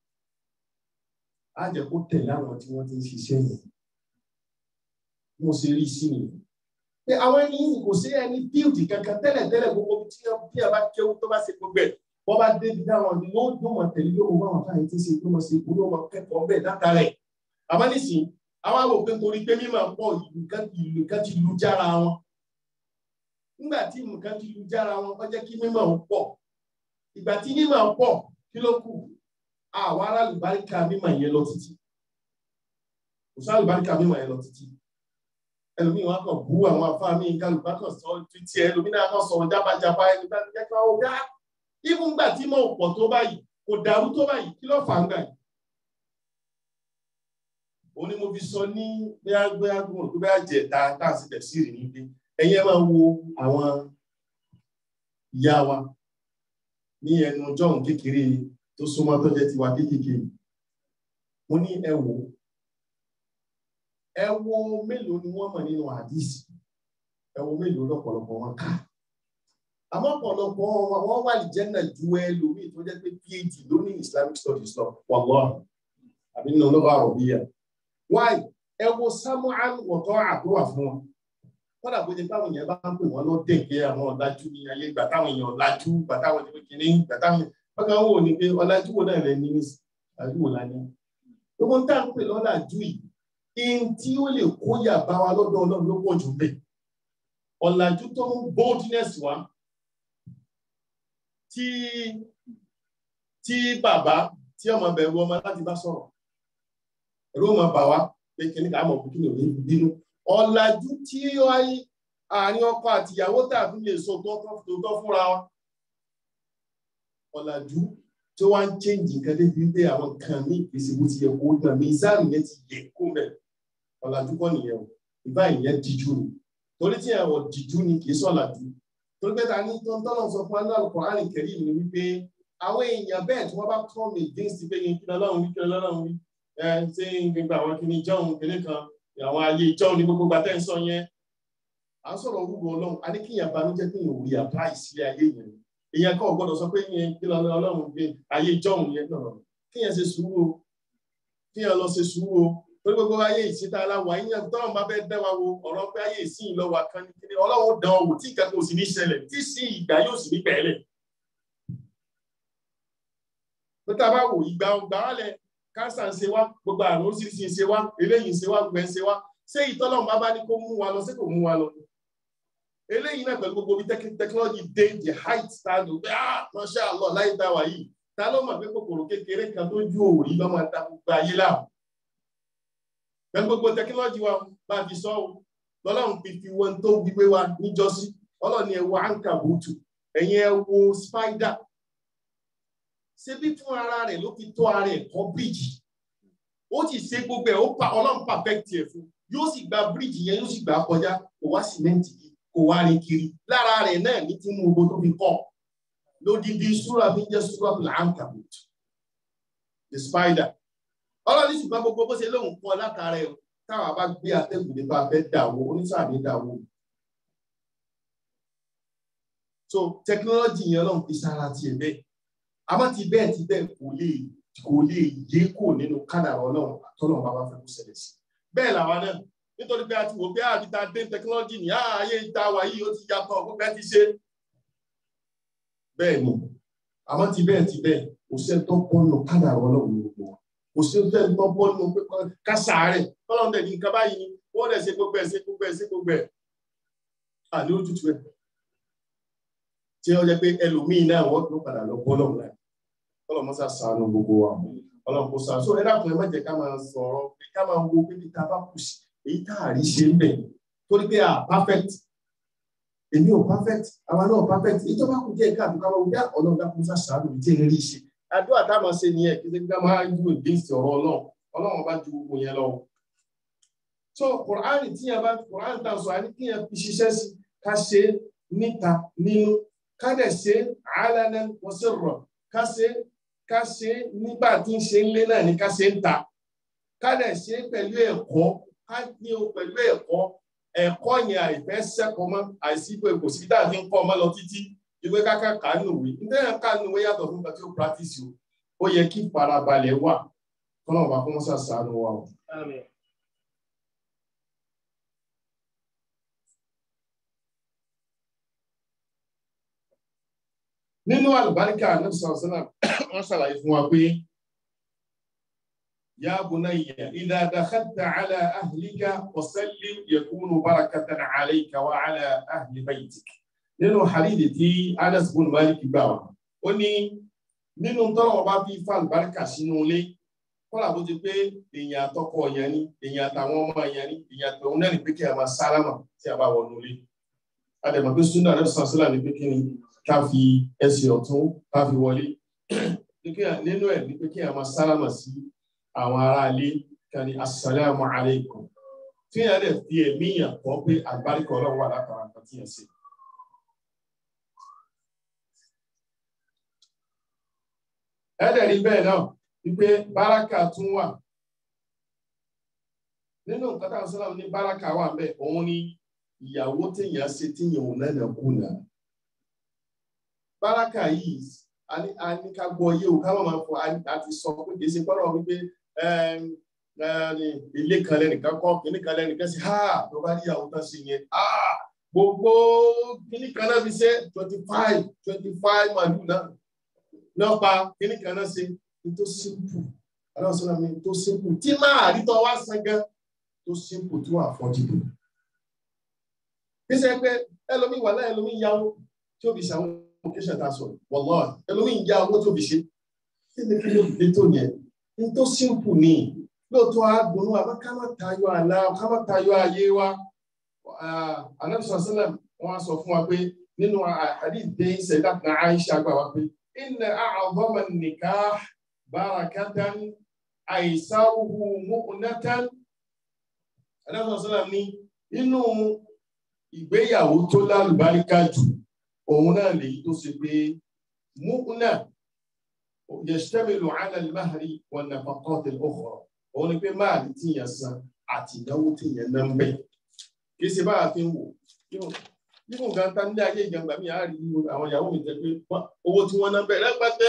á jẹ́ kó tẹ̀lé àwọn tí wọ́n ti ń ṣiṣẹ́ yẹn. mo ṣe rí sí nìyẹn. pé àwọn ẹni yìí kò sí ẹni bíldì kankan tẹ́lẹ̀ tẹ́lẹ̀ gbogbo tí a bá kéwú tó bá ṣe gbogbo ẹ̀ wọ́n bá débi dáwọn ni yóò yóò máa tẹ̀lé yóò máa wọ́n káyọ̀ tí ń ṣe yóò máa ṣe ìbúrò máa kẹ́kọ̀ọ́ bẹ́ẹ̀ látara ẹ̀. àmọ́ nísìn àwọn àwọn òpin torí pé mímọ̀ pọ̀ ìlú kan ti lu jára wọn. nígbà tí nǹkan ti lu jára wọn kọ́ jẹ́ kí mímọ̀ pọ̀. ìgbà tí mímọ̀ pọ̀ kí ló kù àwọn ará àlùbáríkà mímọ̀ yẹn lọ títí. kò sí àlùbáríkà mímọ̀ yẹn lọ títí. ẹlòmíì wọn kàn bú àwọn afáàmì kálùbá kan sọ títí ẹlòmíì náà kan sọ jábàjábá ẹni bá jẹ́ kí wọ́n wá even gbà tí mo pọ̀ tó báyìí kò dàrú tó báyìí kí ló fà ń gbà yìí. òun ni mo fi sọ ní gbéyàgbéyàgbọ́n tó bá jẹ ta tá a sì tẹ̀ sí ìrìn níbi ẹ̀yin ẹ máa wo àwọn ìyá wa ní ẹnu jọ́hún kékeré tó súnmọ́ tó jẹ́ tiwa kékeré mo ní ẹ wò ẹ wo mélòó ni wọ́n mọ̀ nínú àdìsí ẹ wo mélòó lọ́pọ̀lọpọ̀ wọn ká àmọ́ ọ̀pọ̀lọpọ̀ wọn wà ní jẹ́nà ju ẹlòmíì tó jẹ́ pé phd ló ní islamic studies lọ wàlọ́ àbí nínú ọlọ́wọ́ àròbíyà wáì ẹ wo samuel wọ̀tọ́ àtúwà fún wọn kọ́dà bó ṣe báwọn èèyàn bá ń pè wọ́n lọ dẹ̀kẹ́ àwọn ọ̀làjú ní ayé ìgbà táwọn èèyàn ọ̀làjú ìgbà táwọn èèyàn kìíní ìgbà táwọn bákan wò ní pé ọ̀làjú wo náà rẹ̀ ní ọ̀làjú wo lání. gbogbo tá à ń pè lọ́làjú yìí ihun tí ó lè kóyà bá wa lọ́dọ̀ ọlọ́run ló pọ̀ jù bẹ́ẹ̀ ọ̀làjú tó ń boldness wá tí tí bàbá tí ọmọ bẹ̀rù ọmọ láti bá sọ̀rọ̀ ẹ̀rọ ọmọ bà wá pé kí ní ká mọ̀ kí ní òní bínú ọ̀làjú tí àárín ọkọ àti ìyàwó tàbí lè so tó tọ́ fúnra wa ọ̀làjú tí wọ́n ń change nǹkan débi wípé àwọn kan ní ìpèsè bó ti yẹ kó gbà mizan yẹn ti yẹ kó mẹ́ ọ̀làjú kọ́ nìyẹn o ìbá ìyẹn díjú ni torí tí ẹ̀wọ̀ díjú ni kì í sọ̀làjú torí pé ta ní tọ́lọ̀ sọ fún aláàlú Kùránì Kẹ́rímù ni wípé àwọn èèyàn bẹ́ẹ̀ tí wọ́n bá kọ́ mi against pé kí n kí lọ́lọ́run wí kí lọ́lọ́run wí ẹ ṣé gbogbo àwọn kìíní jọ́hún kìíní kan àwọn ayé jọ́hún ní gbogbo gbàtẹ́ ń sọ yẹn à ń sọ̀rọ̀ orúkọ ọlọ́run a ní kí èèyàn banújẹ́ kí èèyàn ò rí apply sí ayé yẹn èèyàn kọ́ gbọ́dọ̀ sọ pé yẹn kí lọ́lọ́run gbé ayé jọ́hún yẹn náà kí èèyàn ṣe sùúrù o kí èèyàn lọ ṣe sùúrù o torí gbogbo ayé ìsìta aláwọ̀ àyíyàn tọ́rọ̀ máa fẹ́ dẹ́ wa wo ọ̀rọ̀ pé ayé ìsìn ìlọ́wà kan ní kíní ọlọ́run dán wò tí ìkàkùn sì ní ṣẹlẹ̀ tí sí ìgbà yóò sì ní bẹ̀ẹ́lẹ̀. pé tá a bá wò ìgbà ọgbà wálẹ̀ káńsà ń ṣe wá gbogbo àrùn oríṣiríṣi ń ṣe wá eléyìí ń ṣe wá gbẹ ń ṣe wá ṣé ìtọ́lọ́run bá bá ní kó mú wa lọ sí kò mú wa lọ. eléyìí náà pẹ̀lú gbogbo bí technology dé the height stand pé ah masha Allah láyé tá a wà yìí ta ló mọ̀ pé kòkòrò kékeré kan tó ju òòrì lọ́mọ ta gbogbo ayé láàmú pẹ̀lú gbogbo tẹkinọ́lọ́jì wa bá fi sọ ọ́ lọ́lọ́run fi fi wọn tó gbígbé wa níjọ́sí ọlọ́ni ẹ wo ankabutu ẹ̀yin ẹ wo spider ṣebí fún ara rẹ̀ ló fi tó ara ẹ̀ kọ́ bíríjì ó sì ṣe gbogbo ẹ̀ ó pa ọlọ́run perfect ẹ̀ fún yóò sì gba bíríjì yẹn yóò sì gbà kọjá kò wá sìmẹ́ǹtì kò wá rìn kiri lára rẹ̀ náà ní tí mú owó tó fi kọ́ lódìdí súra fi jẹ́ súra fún ankabutu the spider ọlọ́run ṣùgbọ́n gbogbo bó ṣe lóun kọ́ látara ẹ̀ táwa bá gbé atẹ́gùn nípa fẹ́ dàwó oníṣàmì dàwó. so technology yẹn lọ́n fi sára tiẹ̀ bẹ́ẹ̀ àmọ́ ti bẹ́ẹ̀ ti bẹ́ẹ̀ kò lè kò lè yé kò nínú kádàrá ọlọ́run àtọ́nà bàbá fẹ́ kó ṣẹlẹ̀ sí. bẹ́ẹ̀ làwa náà nítorí pé a ti wò pé àbíta dé technology ní ààyè ìta wa yìí ó ti yàtọ̀ gbogbo ẹ ti ṣe. bẹ́ẹ̀ ni àmọ́ ti bẹ́ẹ̀ ti bẹ́ẹ̀ kò sí ẹni tó bọ́nu kádàrá ọlọ́run gbogbo wa kò sí ẹni tó bọ́nu pé kásàárẹ̀ tọ́lọ́run dẹ̀ ní nǹkan báyìí ni wọ́n dẹ̀ ṣe gbogbo ẹ̀ ṣe gbogbo ẹ̀ ṣe gbogbo ẹ̀ àní ojútùú ẹ̀ tí ó jẹ́ pé ẹlòmíì náà wọ́n tó padà lọ bọ́ lọ́wọ́ náà tọ́lọ́run mọ́sá sànù gbogbo wa ọlọ́run kò sànù so ẹ dákun ẹ má jẹ́ ká máa sọ̀rọ̀ pé ká máa wo pé tá a bá kù sí èyí tá a rí ṣe ń bẹ̀ torí pé a perfect èmi ò perfect àwa náà perfect èyí tó bá kù díẹ̀ káàdùn ká máa wọ bí ọlọ́run dákun mọ́sá sànù ìdí ẹ̀ rí ṣe àdúrà tá a máa ṣe nìyẹn kí ká máa yú against ọ̀rọ̀ ọlọ́run ọlọ́run bá ju gbogbo yẹn lọ. so Kùránì tí yẹn bá Kùránì tá a sọ àní kí yẹn fi ṣiṣẹ́ sí ká ṣe níta nínú ká dẹ̀ ṣe àálẹ́nẹ́ wọ́sẹ̀rọ̀ ká ṣe ká ṣe nígbà tí ń ṣe ń lé náà ní ká ṣe ń ta ká dẹ̀ ṣe pẹ̀lú ẹ̀kọ́ ká ní o pẹ̀lú ẹ̀kọ́ ẹ̀kọ́ yẹn àìfẹ́ sẹ́kọ̀ọ́ mọ́ àìsí pé kò sí dáa fi ń kọ́ ọmọ lọ títí ìwé káká kánú ìwé nítorí kánú ìwé yàtọ̀ fún nǹkan tí ó practice o ó yẹ kí farabalẹ̀ wà kọ́nà ọba kó mọ́sá sàánú wa o. nínú àlùbáríkà ànábì sọ̀rọ̀sọ́nà wọ́n ṣàlàyé fún wa pé ya bunayya idha dakhalta ala ahlika wasallim yakunu barakatan alayka wa ala ahli baytik nínú hadithi tí Anas bin Malik gbà wá ó ní nínú tọ́lọ̀ ọba bí fa àlùbáríkà sínú ilé kọ́lá bó ti pé èèyàn àtọkọ yẹn ni èèyàn àtàwọn ọmọ yẹn ni èèyàn àtọ̀hún náà ní pé kí a máa sálámà tí a bá wọnú ilé adẹ̀mọ̀ pé súnà rẹ̀ sàṣẹ́là ní pé kí ni ká fi ẹsẹ̀ ọ̀tún ká fi wọlé nínú ẹ̀ ní pé kí a máa sálámà sí àwọn ará ilé ká ní assalamu alaikum tí yẹn dẹ̀ fi ẹ̀mí yàn kọ́ pé àgbáríkọ ọlọ́run wà látara nǹkan tí yẹn ṣe. ẹ̀dẹ̀ rí bẹ́ẹ̀ náà wípé báràkà tún wà nínú nǹkan táwọn sọ́lá ní báràkà wà bẹ́ẹ̀ òun ni ìyàwó téèyàn ṣe téèyàn ò náà kùnà báràkà yìí a ní ká gbọ́ yé o ká má máa fọ àti sọ pé kì í ṣe gbọ́dọ̀ wípé ilé kan lẹ́nìkan kọ́ kíní kan lẹ́nìkan sí ha tó bá rí ìyàwó tán sí yẹn gbogbo kíní kan náà fi ṣe twenty five twenty five màlúù náà náà pa kíní kan náà ṣe tó simple aláwọ̀ sọ́nà mi tó simple tí máa rí tọ́ wá san gan tó simple tó affordable. Bí sẹ́ pé ẹlòmíì wà láì ẹlòmíì yáwó tí ó fi ṣàwọn occasion tá a sọ̀rọ̀ wallahi ẹlòmíì yá owó tó fi ṣe. Kí ni kí ló fi tó yẹn? Ní tó simple ni lóòótọ́ àgbọ̀nú àmọ́ ká má tayọ àlá ká má tayọ ayé wa. Ànábì sọ̀rọ̀ sílẹ̀ wọ́n á sọ fún wa pé nínú àdìdé ìṣẹ̀dá kan Aisha gbà wá pé inna a'zama an-nikah barakatan àìsáruhu mu'natan adájọ́ ní inú ìgbéyàwó tó lálùbáríkà jù òun náà lèyí tó ṣe pé mu'na yashtamilu 'ala al-mahri wan-nafaqat al-ukhra òun ni pé máàlì tí yẹn san àti ìnáwó tí yẹn ná ń bẹ kì í ṣe báyà fi ń wò nínú nǹkan tá nílé ayé ìjàngbà mi àárí àwọn ìyàwó mi jẹ pé owó tí wọ́n ná ń bẹ rẹpẹtẹ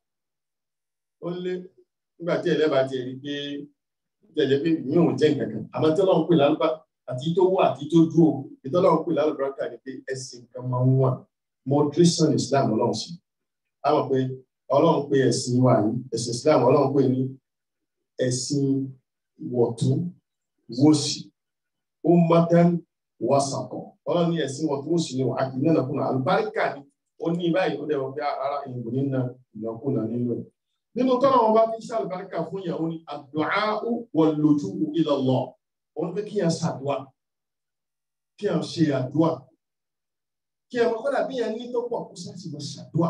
ó lé nígbà tí ẹlẹ́bà ti rí pé jẹjẹ pé mi ò jẹ́ nǹkan kan àmọ́ tí ọlọ́run pè lálùbá àti tó wà àti tó dúró ètò ọlọ́run pè lálùbá kà ní pé ẹ̀sìn kan máa ń wà moderation Islam ọlọ́run sí a mọ̀ pé ọlọ́run pé ẹ̀sìn wà ní ẹ̀sìn Islam ọlọ́run pè ní ẹ̀sìn wọ̀tún wòsì ó mọ́tán wàsàkọ̀ ọlọ́run ní ẹ̀sìn wọ̀tún wòsì ni wà á kì í nánà kùnà àlùbáríkà ni ó ní báyìí ó dẹ̀ wọ́n pé ara ìbò nínú ìnákùnà nínú ẹ̀ nínú tọ́lá wọn bá fi ṣe àlùbáríkà fún ìyàwó ni àdúà wal lujuu ila Allah wọn pé kí yẹn ṣàdúà kí yẹn ṣe àdúà kí yẹn kọ́dà bí yẹn ní tó pọ̀ kó sáàtì lọ ṣàdúà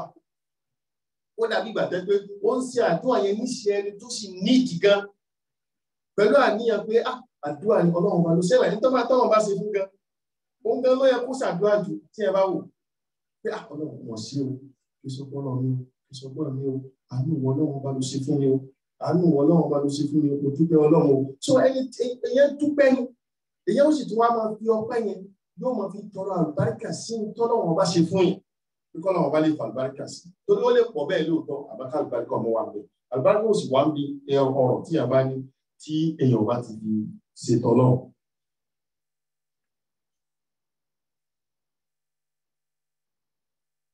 ó dàbí gbàtẹ́ pé ó ń ṣe àdúà yẹn níṣẹ́ ẹni tó sì nídìí gan pẹ̀lú àníyàn pé àdúà ni ọlọ́run bá ló ṣẹlẹ̀ ní tọ́ba tọ́wọ́n bá ṣe fún gan òun gan ló yẹ kó ṣàdúà jù tí ẹ bá wò pé ọlọ́run wọ̀ sí o kí sọ́kọ́ náà mi o kí sọ́kọ́ mi o àánú wọn ọlọ́run bá ló ṣe fún mi o àánú wọn ọlọ́run bá ló ṣe fún mi o dúpẹ́ ọlọ́run o so ẹni èyàn dúpẹ́ ni èyàn ó sì tún wá máa fi ọpẹ́ yẹn yóò máa fi tọrọ àlùbáríkà sí tọ́lọ́run bá ṣe fún yẹn kíkọ́ náà wọn bá lè fa àlùbáríkà sí torí ó lè pọ̀ bẹ́ẹ̀ lóòótọ́ àbáká àlùbáríkà ọmọ wa bẹ́ẹ̀ àlùbáríkà ó sì wá ń bi ọ̀rọ̀ tí a bá ní tí èèyàn bá ti fi ṣètò ọlọ́run.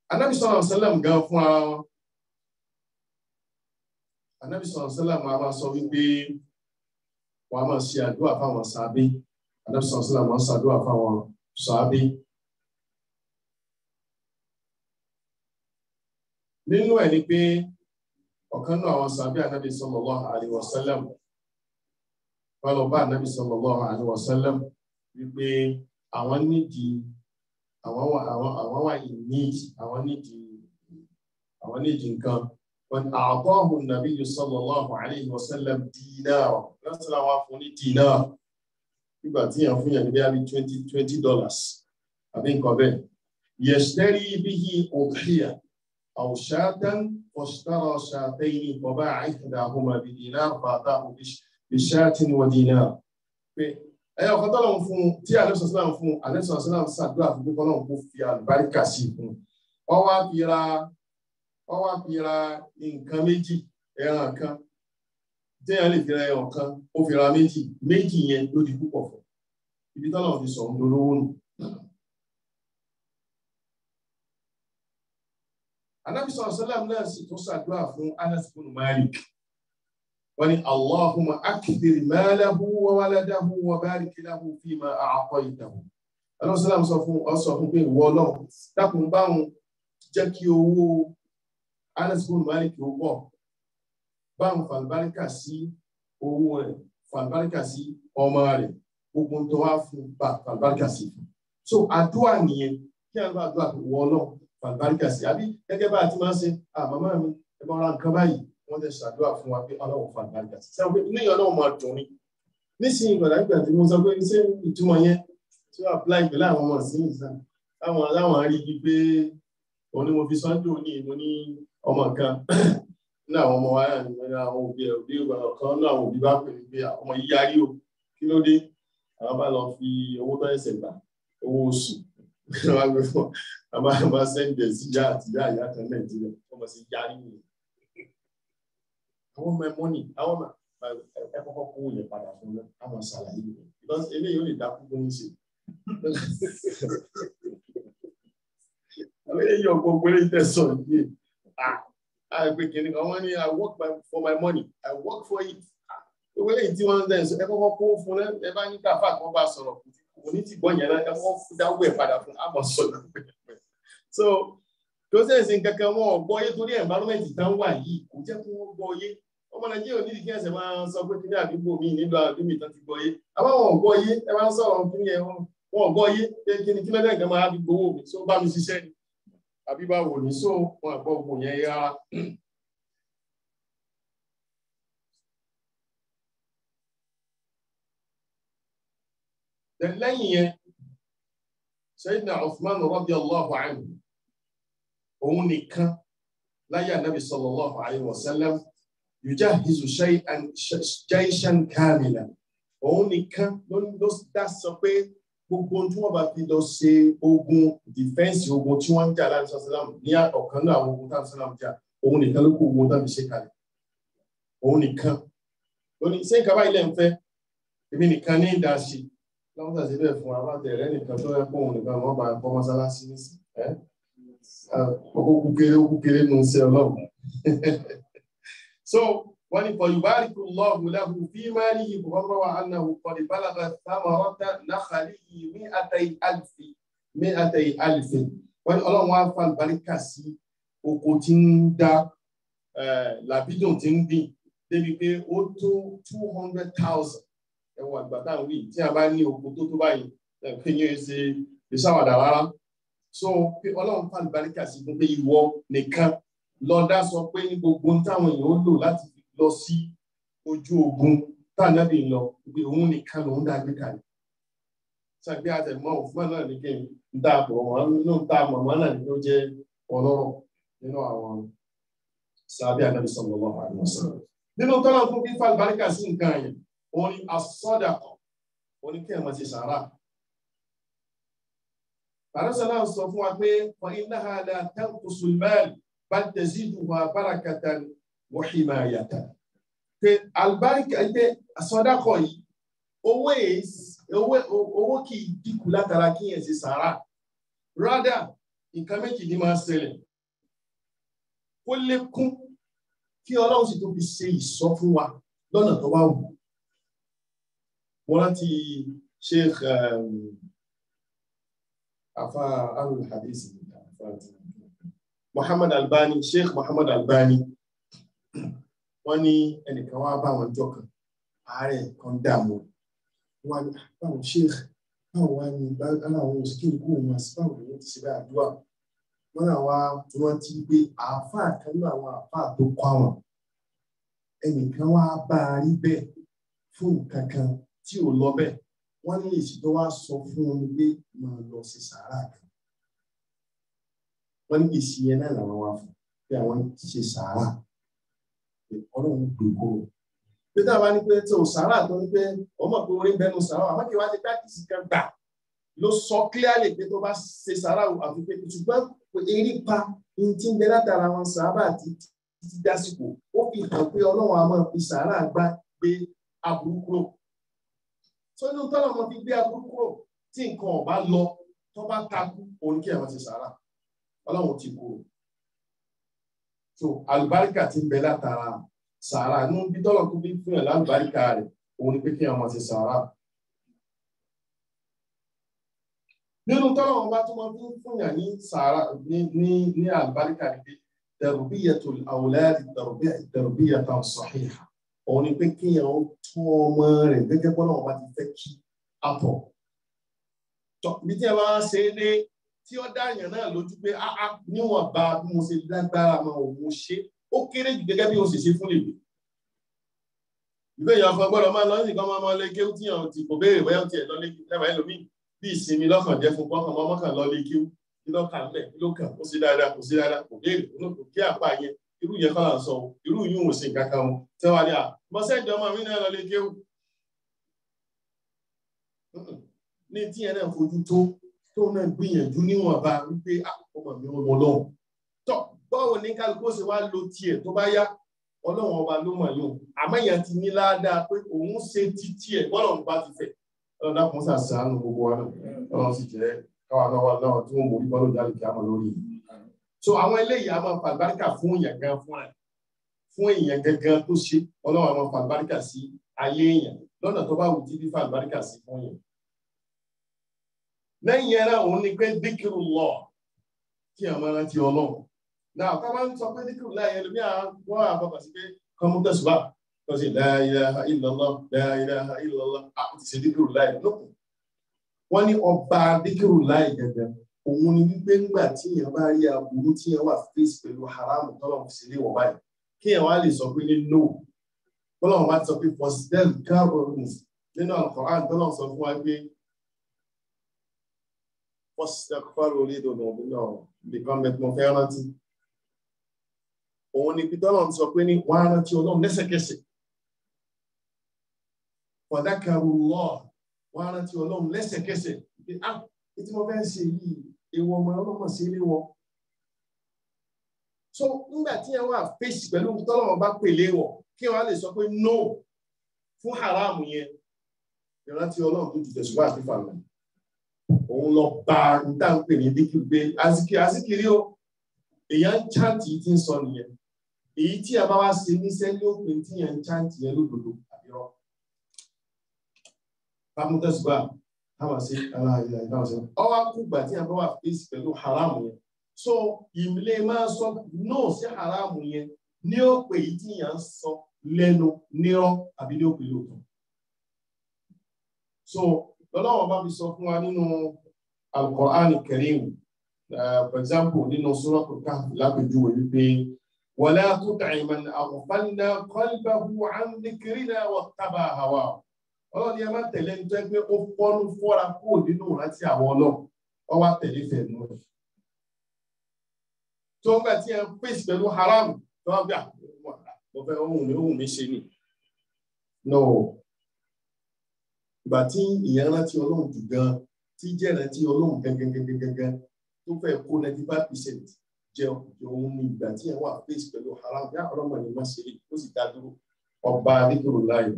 Ànábì sallallahu alaihi wasallam gan fún ara wọn Ànábì sallallahu alaihi wasallam máa sọ wípé wọn a máa ṣe àdúrà fáwọn sàábé Ànábì sallallahu alaihi wasallam máa ń ṣàdúrà fáwọn sàábé nínú ẹ̀ ni pé ọ̀kan náà àwọn sàábé Ànábì sallallahu alaihi wasallam wọn lọ bá Ànábì sallallahu alaihi wasallam wípé àwọn nídìí àwọn wà àwọn àwọn wà in need àwọn nídìí àwọn nídìí nǹkan wọn àtọ́hù nàbí sallallahu alayhi wa sallam dinar lọ́sọ̀rọ̀ àwọn afọ ní dinar nígbà tí yàn fún yàn ní bí i twenty twenty dollars àbí nǹkan bẹ́ẹ̀ yashtari bihi udhiya aw shatan fashtara shatayn wa ba'a ihdahuma bi dinar fa'atahu bi shatin wa dinar pé ẹyọ ọkọ tọ́lọ̀ ń fún tí àlẹ́sọ̀ sílá ń fún àlẹ́sọ̀ sílá ń ṣàdúrà fún pípọ́ náà kó fi àlùbáríkà sí i fún wọ́n wá fi ra wọ́n wá fi ra nǹkan méjì ẹran kan téèyàn lè fi ra ẹran kan ó fi ra méjì méjì yẹn ló di púpọ̀ fún ibi tọ́lọ̀ ti sọ̀ ń dolówó nù. Ànábì sallallahu alaihi wasallam náà sì tún ṣàdúrà fún Anas bin Malik wani Allahumma akthir malahu wa waladahu wa barik lahu fima a'taytahu. Ọlọ́run sọ́lá sọ fún ọ sọ fún pé ìwọ ọlọ́run dákun báwọn jẹ́ kí owó Anas bin Malik ó pọ̀. Báwọn fàlùbáríkà sí owó rẹ̀ fàlùbáríkà sí ọmọ rẹ̀ gbogbo tó wá fún bá fàlùbáríkà sí fún. So àdúrà nìyẹn kí a bá àdúrà pé ìwọ ọlọ́run fàlùbáríkà sí àbí gẹ́gẹ́ bá a ti máa ń ṣe àmàmá mi ẹ máa ra nǹkan báyìí wọ́n tẹ̀ ṣàdúrà fún wa pé ọlọ́run fa àgbàgbà sí sẹ́wọ́n pé níyàn náà máa dùn ní nísìnyí ìgbàlá ìgbà tí mo sọ pé ṣé ìtumọ̀ yẹn tí wọ́n apply pẹ̀lú àwọn ọmọ sí ìsà láwọn aláwọn arígi pé òun ni mo fi sọ́ńdò ní mo ní ọmọ kan ní àwọn ọmọ wa ní àwọn òbí ẹ̀ òbí kan ní àwọn òbí bá pè mí pé ọmọ yìí yarí o kí ló dé àwọn bá lọ fi owó tó ẹsẹ̀ gbà owó oṣù wọn gbé fún àwọn bá sẹ́ńdẹ̀ sí ìyá àti ìyá ìyá kan nàìjíríà ọmọ sí yarí nìyẹn àwọn ọmọ ẹ mọ́nì àwọn ọmọ ẹ kọ́kọ́ kó yẹ padà fún mi àwọn ṣàlàyé mi because eléyìí ó lè dákú tó ń ṣe. àwọn eléyìí ọgbọ́n gbélé tẹ̀sán yìí àgbẹ̀ kìnìún kan wọ́n ní I work for my money I work for it. owó eléyìí tí wọ́n ń dẹ̀ ẹ kọ́kọ́ kó fún ẹ ẹ bá ní káfá kan bá sọ̀rọ̀ kò ní ti gbọ́ yẹn náà ẹ kọ́kọ́ dáwọ́ ẹ̀ padà fún àmọ̀ sọ̀rọ̀ so tó sẹ́yìn sí kankan wọn gbọ́ yé torí environment tán wà yìí kò jẹ́ kí wọ́n gbọ́ yé ọmọ nàìjíríà ní ìdíkẹ́ ẹsẹ̀ máa ń sọ pé kíní àdúgbò mi nílò àdúgbò tán ti gbọ́ yé àbá wọn gbọ́ yé ẹ máa ń sọ̀rọ̀ kíní ẹ wọn gbọ́ yé pé kíní kí lọ́dẹ̀ nǹkan máa fi gbowó mi so bá mi ṣiṣẹ́ ni àbí bá wò ní so wọn àgbọ̀ gbò yẹn rárá. lẹ́yìn yẹn Sayyidina Uthman radiyallahu anhu òun nìkan láyé ànábì sallallahu alayhi wa sallam yujahizu shay'an jayshan kamila òun nìkan ló dá sọ pé gbogbo tí wọ́n bá fi lọ ṣe ogun dìfẹ́ǹsì ogun tí wọ́n ń jà láti sàlámù ní ọ̀kan náà àwọn ogun táwọn sàlámù jà òun nìkan ló kó ogun táwọn fi ṣe kalẹ̀ òun nìkan lónìí ṣé nǹkan báyìí lẹ́ ń fẹ́ èmi nìkan ní ìdá sí láwọn tàbí bẹ́ẹ̀ fún wa bàtẹ̀ rẹ nìkan tó yẹ kó òun nìkan wọ́n bá kọ́ mọ́sálásí nísìn ẹ́ ọkọ̀ kúkéré kúkéré nù sí ọlọ́run so wọ́n ní fọyùbáríkù lọ́ọ̀hù lẹ́hù fi máa ní ìbò ọmọ wa annahu kọ̀dí bálaga samarata náxàlì ní àtàyí àlìfì ní àtàyí àlìfì wọ́n ní ọlọ́run wá fa àlùbáríkà sí oko tí ń dá làbídùn tí ń gbìn débi pé ó tó two hundred thousand ẹ̀wọ̀n àgbà táwọn wí tí a bá ní oko tó tó báyìí pé yẹn ṣe ìṣàwàdà rárá so pé ọlọ́run fa àlùbáríkà sí fún pé ìwọ nìkan lọ́dá sọ pé ní gbogbo táwọn èèyàn ó lò láti fi lọ sí ojú ogun táànábì ń lọ pé òun nìkan lòun dá gbé kalẹ̀. Ṣàgbé àtẹ̀mọ́ òfúnmọ́ náà ní kí n dá àpò wọn nínú ta mọ̀mọ́ náà ní kí ó jẹ́ ọlọ́rọ̀ nínú àwọn sàbí ànábì sallallahu alaihi wasallam. Nínú tọ́lá fún fífa àlùbáríkà sí nǹkan yẹn, òun ni asọ́dàkọ̀, òun ni kí ẹ̀ mọ̀ ti sàrà. Àrẹ́sọ̀lá sọ fún wa pé fa innaha la tanqusul mal bal taziduha barakatan wa himayatan. Pé àlùbáríkà pé àsọdákọ̀ yìí, owó owó owó kì í dínkù látara kí yẹn ṣe sàrà. Rádà nǹkan méjì ní máa ṣẹlẹ̀ kó lékún kí ọlọ́run sì tó fi ṣe ìsọ fún wa lọ́nà tó bá wù mo rántí sheikh afa alul hadith muhammad albani sheikh muhammad albani wọ́n ní ẹnìkan wá bá wọn jọ kan àárẹ̀ kan dààmú wọn ní báwọn sheikh báwo wá ní aláwọn òsìkìrì kó wọn àti báwo ni wọn ti ṣe bá àdúrà wọn náà wá rántí pé àáfàá kan náà àwọn àáfàá tó kọ àwọn ẹnìkan wá bá a rí bẹ́ẹ̀ fún nǹkan kan tí ò lọ bẹ́ẹ̀ wọn ní èsì tó wá sọ fún wọn pé máa lọ sí sàárà kan wọn ní èsì yẹn náà làwọn wá fún pé àwọn ṣe sàárà ọlọ́run gbogbo pé tá a bá ní pé tí o sàárà tó ní pé ọmọ pé orin bẹnu sàárà àmọ́ kí wàá ti practice kan gbà ló sọ clearly pé tó bá ṣe sàárà àfi pé ṣùgbọ́n eré pa ní tí ń bẹ látara wọn sàárà àti títí dásìkò ó fi hàn pé ọlọ́run a máa fi sàárà gbá gbé aburú kúrò tó inú tọ́lọ̀ wọn fi gbé aburú kúrò tí nǹkan ọ̀bá lọ tó bá takú òun kí àwọn ti sàárà ọlọ́run ti kúrò so àlùbáríkà ti ń bẹ látara sàárà inú bí tọ́lọ̀ tó fi fún ẹ̀ lálùbáríkà rẹ̀ òun ni pé kí àwọn ti sàárà. nínú tọ́lọ̀ wọn bá tó máa fi fún yàn ní sàárà ní ní ní àlùbáríkà ni pé tarbiyatul awladi tarbiyatan sahiha òun ni pé kí yàn ó tún ọmọ rẹ̀ gẹ́gẹ́ bọ́lá wọn bá ti fẹ́ kí àtọ̀. bí tí a bá ṣe é dé tí ó dáyàn náà lójú pé áá níwọ̀n bá bí mo ṣe lágbára mọ òun ṣe ó kéré jù gẹ́gẹ́ bí o sì ṣe fún lèwe. ìgbé èèyàn kan gbọ́dọ̀ máa lọ sí nǹkan máa lé kéwú tí yàn ti kò béèrè bóyá tiẹ̀ lọ lé lẹ́wà ẹlòmíì bí ìsinmi lọ́kàn jẹ́ fún kọ́kàn mọ́ mọ́kàn lọ lé kéwú kí ló kàn lẹ̀ kí ló kàn ó sì dáadáa kò sí dáadáa kò béèrè kò kí àpá yẹn irú yẹn kọ́ là ń sọ irú yìí wò sí nǹkan kan wọn tí wọ́n á ní à mọ́sẹ́jọ́ ọmọ mi náà lọ lé kéwú. ní tí yẹn náà fojú tó tó náà gbìyànjú níwọ̀nba wípé ọmọ mi ò mọ lọ́hùn. tọ́ báwo ní kálukú ṣe wá lo tiẹ̀ tó bá yá ọlọ́run ọba ló mọ̀ yóò àmọ́ èèyàn ti ní ládàá pé òun ṣe ti tiẹ̀ bọ́lọ̀ bá ti fẹ̀. ọlọ́run dákun ṣàṣàánú gbogbo wa náà ọlọ́run sì jẹ́ káwa náà wà náà tí wọ́n mọ̀ wípé ọlọ́run jáde kí á mọ̀ lórí yìí. so àwọn eléyìí a máa fa àlùbáríkà fún èèyàn gan fún ẹ̀ fún èèyàn gangan tó ṣe ọlọ́run a máa fa àlùbáríkà sí ayé èèyàn lọ́nà tó bá wù tí fífa àlùbáríkà sí fún èèyàn lẹ́yìn ẹ̀rọ òun ni pé díkìrù lọ kí a máa rántí ọlọ́run náà ká máa ń sọ pé díkìrù láyé ẹlòmíà wọ́n á bàbà sí pé kọ́mú tẹ̀sùbà kọ́ sí la ilaha illallah la ilaha illallah a ti ṣe díkìrù láyé lókun wọ́n ní ọba díkìrù láyé gẹ́gẹ́ òun ni wípé ńgbà tí èèyàn bá rí aburú tí èèyàn wà fèsì pẹ̀lú haramu tọ́lọ̀ fi sílé wọ̀ báyìí kí èèyàn wá lè sọ pé ní no tọ́lọ̀ wá sọ pé fọ́sídẹ́ẹ̀lì káàbọ̀ nínú Al-Qur'an tọ́lọ̀ sọ fún wa pé wọ́sítẹ́kọ́rọ̀ orí ìdòdò náà nìkan mẹ́tọ́ fẹ́ rántí. Òun ni Peter náà sọ pé ní wọ́n á rántí ọlọ́run lẹ́sẹ̀kẹsẹ̀. Fọ̀dákàrú lọ́ wọ́n á rántí ọlọ́run lẹ́sẹ̀kẹsẹ̀. Pé á tí mo fẹ́ ṣe yìí ewu ọmọ ọlọ́mọ sí ilé wọn. So nígbà tí ẹ wà fèsì pẹ̀lú tọ́lọ́mọ bá pèlè wọ̀ kí wọ́n á lè sọ pé no fún haramu yẹn. Ìrántí ọlọ́run tó ju tẹ̀síwá àti fàlọ́ òun lọ bá ń dá ń pè ní díkìrì pé azikiri ó èèyàn ń chántì tí ń sọ nìyẹn èyí tí a bá wá ṣe níṣẹ́ ní òpin tí yẹn ń chántì yẹn lódodo àbírọ́ pàmùtẹ́sùgbà táwọn ṣe aláàyè táwọn ṣe ọwọ́ àkúgbà tí a bá wà fèsì pẹ̀lú haram yẹn so ìmìlẹ̀ máa sọ náà sí haram yẹn ní òpè yìí tí yẹn ń sọ lẹ́nu nírọ́ àbí ní òpè lóòótọ́ so lọ́lọ́wọ́ bá fi sọ fún wa nínú Al-Qur'an Karim for example nínú Suratul Kahf lápèjúwe wípé wala tuti' man aghfalna qalbahu 'an dhikrina wattaba'a hawahu ọlọ́run ni ẹ má tẹ̀lé ní jẹ́ pé ó fọ́nú fọ́ra kúrò nínú ìrántí àwọn ọlọ́run ọ wá tẹ̀lé fẹ̀mú rẹ̀ tó ń gbà tí ẹ fèsì pẹ̀lú haram tó wá bí à mo fẹ́ ohun mi ohun mi ṣe ni no ìgbà tí ìyẹn rántí ọlọ́run jù gan tí jẹ́ rántí ọlọ́run gangan tó fẹ́ kó ninety five percent jẹ òun ní ìgbà tí ìyẹn wà face pẹ̀lú haram yá ọlọ́mọ ni má ṣe ó sì dá dúró ọba adékòrò láàyè.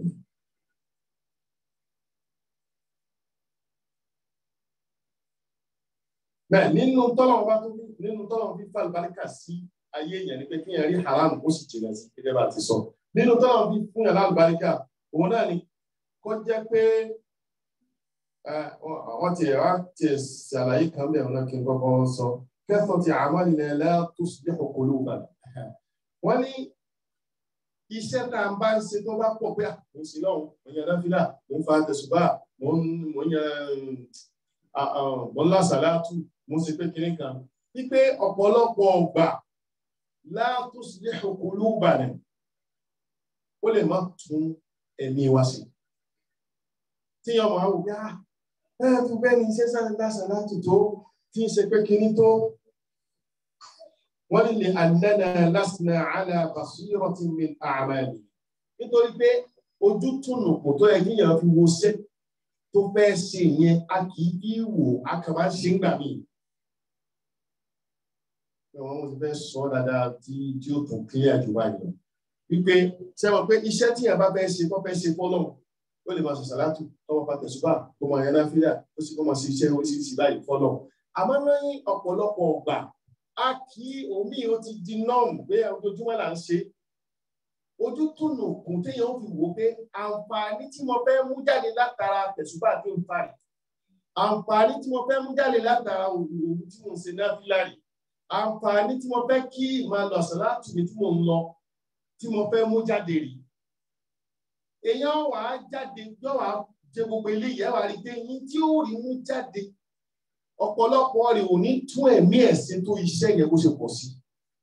bẹ́ẹ̀ nínú tọ́lọ̀ bá tó nínú tọ́lọ̀ fi fa àlùbáríkà sí ayé èèyàn ni pé kí èèyàn rí haram ó sì jìnà sí gẹ́gẹ́ bá ti sọ nínú tọ́lọ̀ fi fún yàrá àlùbáríkà òun náà ni kó jẹ́ pé wọ́n ti wá ti ṣàlàyé kan bẹ́ẹ̀ wọn náà kí n kọ́kọ́ sọ kẹ́fọ́ ti àwọn ilẹ̀ lẹ́tọ́ sí ọkọ̀lù wà wọ́n ní iṣẹ́ tá a bá ń ṣe tó bá pọ̀ pé mo ń ṣe lọ́hùn mo ń yan náfìlà mo ń fa tẹ̀sùbà mo ń mo ń yan mo ń lásàlátù mo ń ṣe pé kinní kan wípé ọ̀pọ̀lọpọ̀ ọgbà látọ́ sí ọkọ̀lù wà ní ó lè má tún ẹ̀mí wa sí tí ọmọ àwọn òbí á ẹ fi bẹ́ẹ̀ ni iṣẹ́ sáré lásàlátù tó tí ń ṣe pé kinní tó wọ́n ní lè ànánà lásìnà àlà basiratin min a'mali nítorí pé ojú túnù kò tó yẹ kí èèyàn fi wo ṣe tó fẹ́ ṣe yẹn a kì í bí wò a kà máa ṣe ń gbà mí. Àwọn ọmọ ti fẹ́ sọ dáadáa tí tí ó tún kílíà jù báyìí lọ. Wípé ṣé wọn pé iṣẹ́ tí èèyàn bá fẹ́ ṣe tó fẹ́ ṣe fọ́lọ́ ó lè máa ṣe sàlátù tọwọ́ pa tẹ̀sùbà tó máa yẹn náà fílà ó sì kó máa ṣe iṣẹ́ oríṣiríṣi báyìí fọ́lọ́. Àmọ́ lẹ́yìn ọ̀pọ̀lọpọ̀ ọgbà a kì í omi ó ti di nọ́ọ̀mù pé ojoojúmọ́ là ń ṣe ojú túnú kùn téèyàn ó fi wò pé àǹfààní tí mo fẹ́ mú jáde látara tẹ̀sùbà tó ń fa rẹ̀ àǹfààní tí mo fẹ́ mú jáde látara òwú tí mo ń ṣe náà fílàrí àǹfààní tí mo fẹ́ kí máa lọ sọ láti ibi tí mo ń lọ tí mo fẹ́ mú jáde rí èèyàn wà á jáde yóò wá jẹ gbogbo eléyìí ẹ wà á rí pé yín tí ó rí mú jáde ọ̀pọ̀lọpọ̀ rẹ̀ ò ní tún ẹ̀mí ẹ̀sìn tó iṣẹ́ yẹn bó ṣe pọ̀ sí.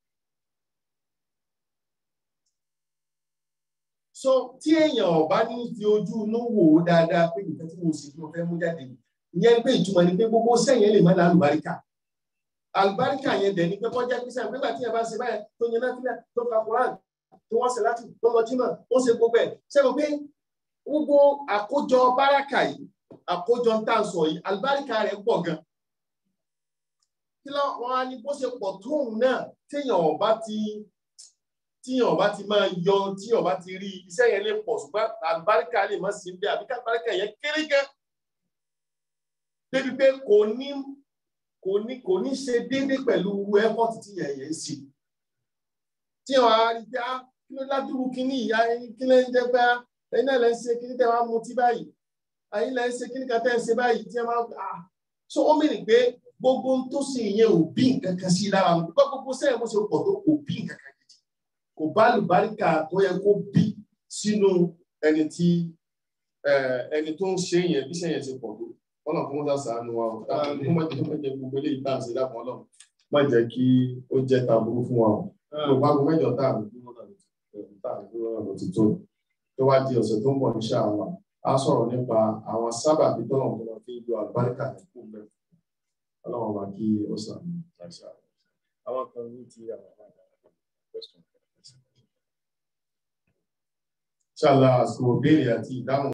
so tí èèyàn ọba ní fi ojú inú wò ó dáadáa pé nǹkan tí mo ṣe tí mo fẹ́ mú jáde ìyẹn pé ìtumọ̀ ni pé gbogbo sẹ́yìn lè má la àlùbáríkà àlùbáríkà yẹn dẹ̀ ni pé kọjá pé sẹ́yìn nígbà tí yẹn bá ṣe báyẹn tó yẹn náà fílẹ̀ tó ka koran tó wọ́n ṣe láti tó lọ jímọ̀ ó ṣe gbogbo ẹ̀ sẹ́yìn pé gbogbo àkójọ báràkà yìí àkójọ ń tà ń sọ yìí àlùbáríkà rẹ̀ pọ̀ gan kí lọ wọn á ní bó ṣe pọ̀ tóun náà téèyàn ọba ti tíyàn ọba ti máa yọ tíyàn ọba ti rí iṣẹ́ yẹn lè pọ̀ ṣùgbọ́n àlùbáríkà lè má sí bí àbí àlùbáríkà yẹn kéré gan débi pé kò ní kò ní kò ní ṣe déédé pẹ̀lú effort tíyàn yẹn ṣe tíyàn á rí pé á kí ló ládùúgbò kíní ìyá kí ló ń jẹ́ pé ẹ̀yin náà lẹ́ ń ṣe kíní tẹ́ wá mutí báyìí ẹ̀yin lẹ́ ń ṣe kíní kan tẹ́ ń ṣe báyìí tí ẹ máa ah so ó mìíràn pé gbogbo ń tó ṣe ìyẹn ò bí nǹkan kan sí lára wọn gbogbo gbogbo sẹ́yìn bó ṣe pọ̀ tó kò bí nǹkan kan gidi kò bá àlùbáríkà tó yẹ kó bí sínú ẹni tí ẹni tó ń ṣe yẹn bí sẹ́yìn ṣe pọ̀ tó ọlọ́run fún wọn sàánú wa o kó má jẹ́ má jẹ́ gbogbo eléyìí tá à ń ṣe dápọ̀ ọlọ́run má jẹ́ kí ó jẹ́ taburú fún wa o gbogbo aago mẹ́jọ tá à ń dúró náà tá à ń dúró náà ló ti tó tó wá di ọ̀sẹ̀ tó ń bọ̀ ní ṣáàlà á sọ̀rọ̀ nípa àwọn sábàbí tọ́lọ̀ tó máa fi yọ àlùbáríkà ní kú mẹ́fù ọlọ́run wa kí ó sàn àṣà àwọn kan ní ti àwọn question. ṣáàlà àsìkò béèrè àti ìdáhùn.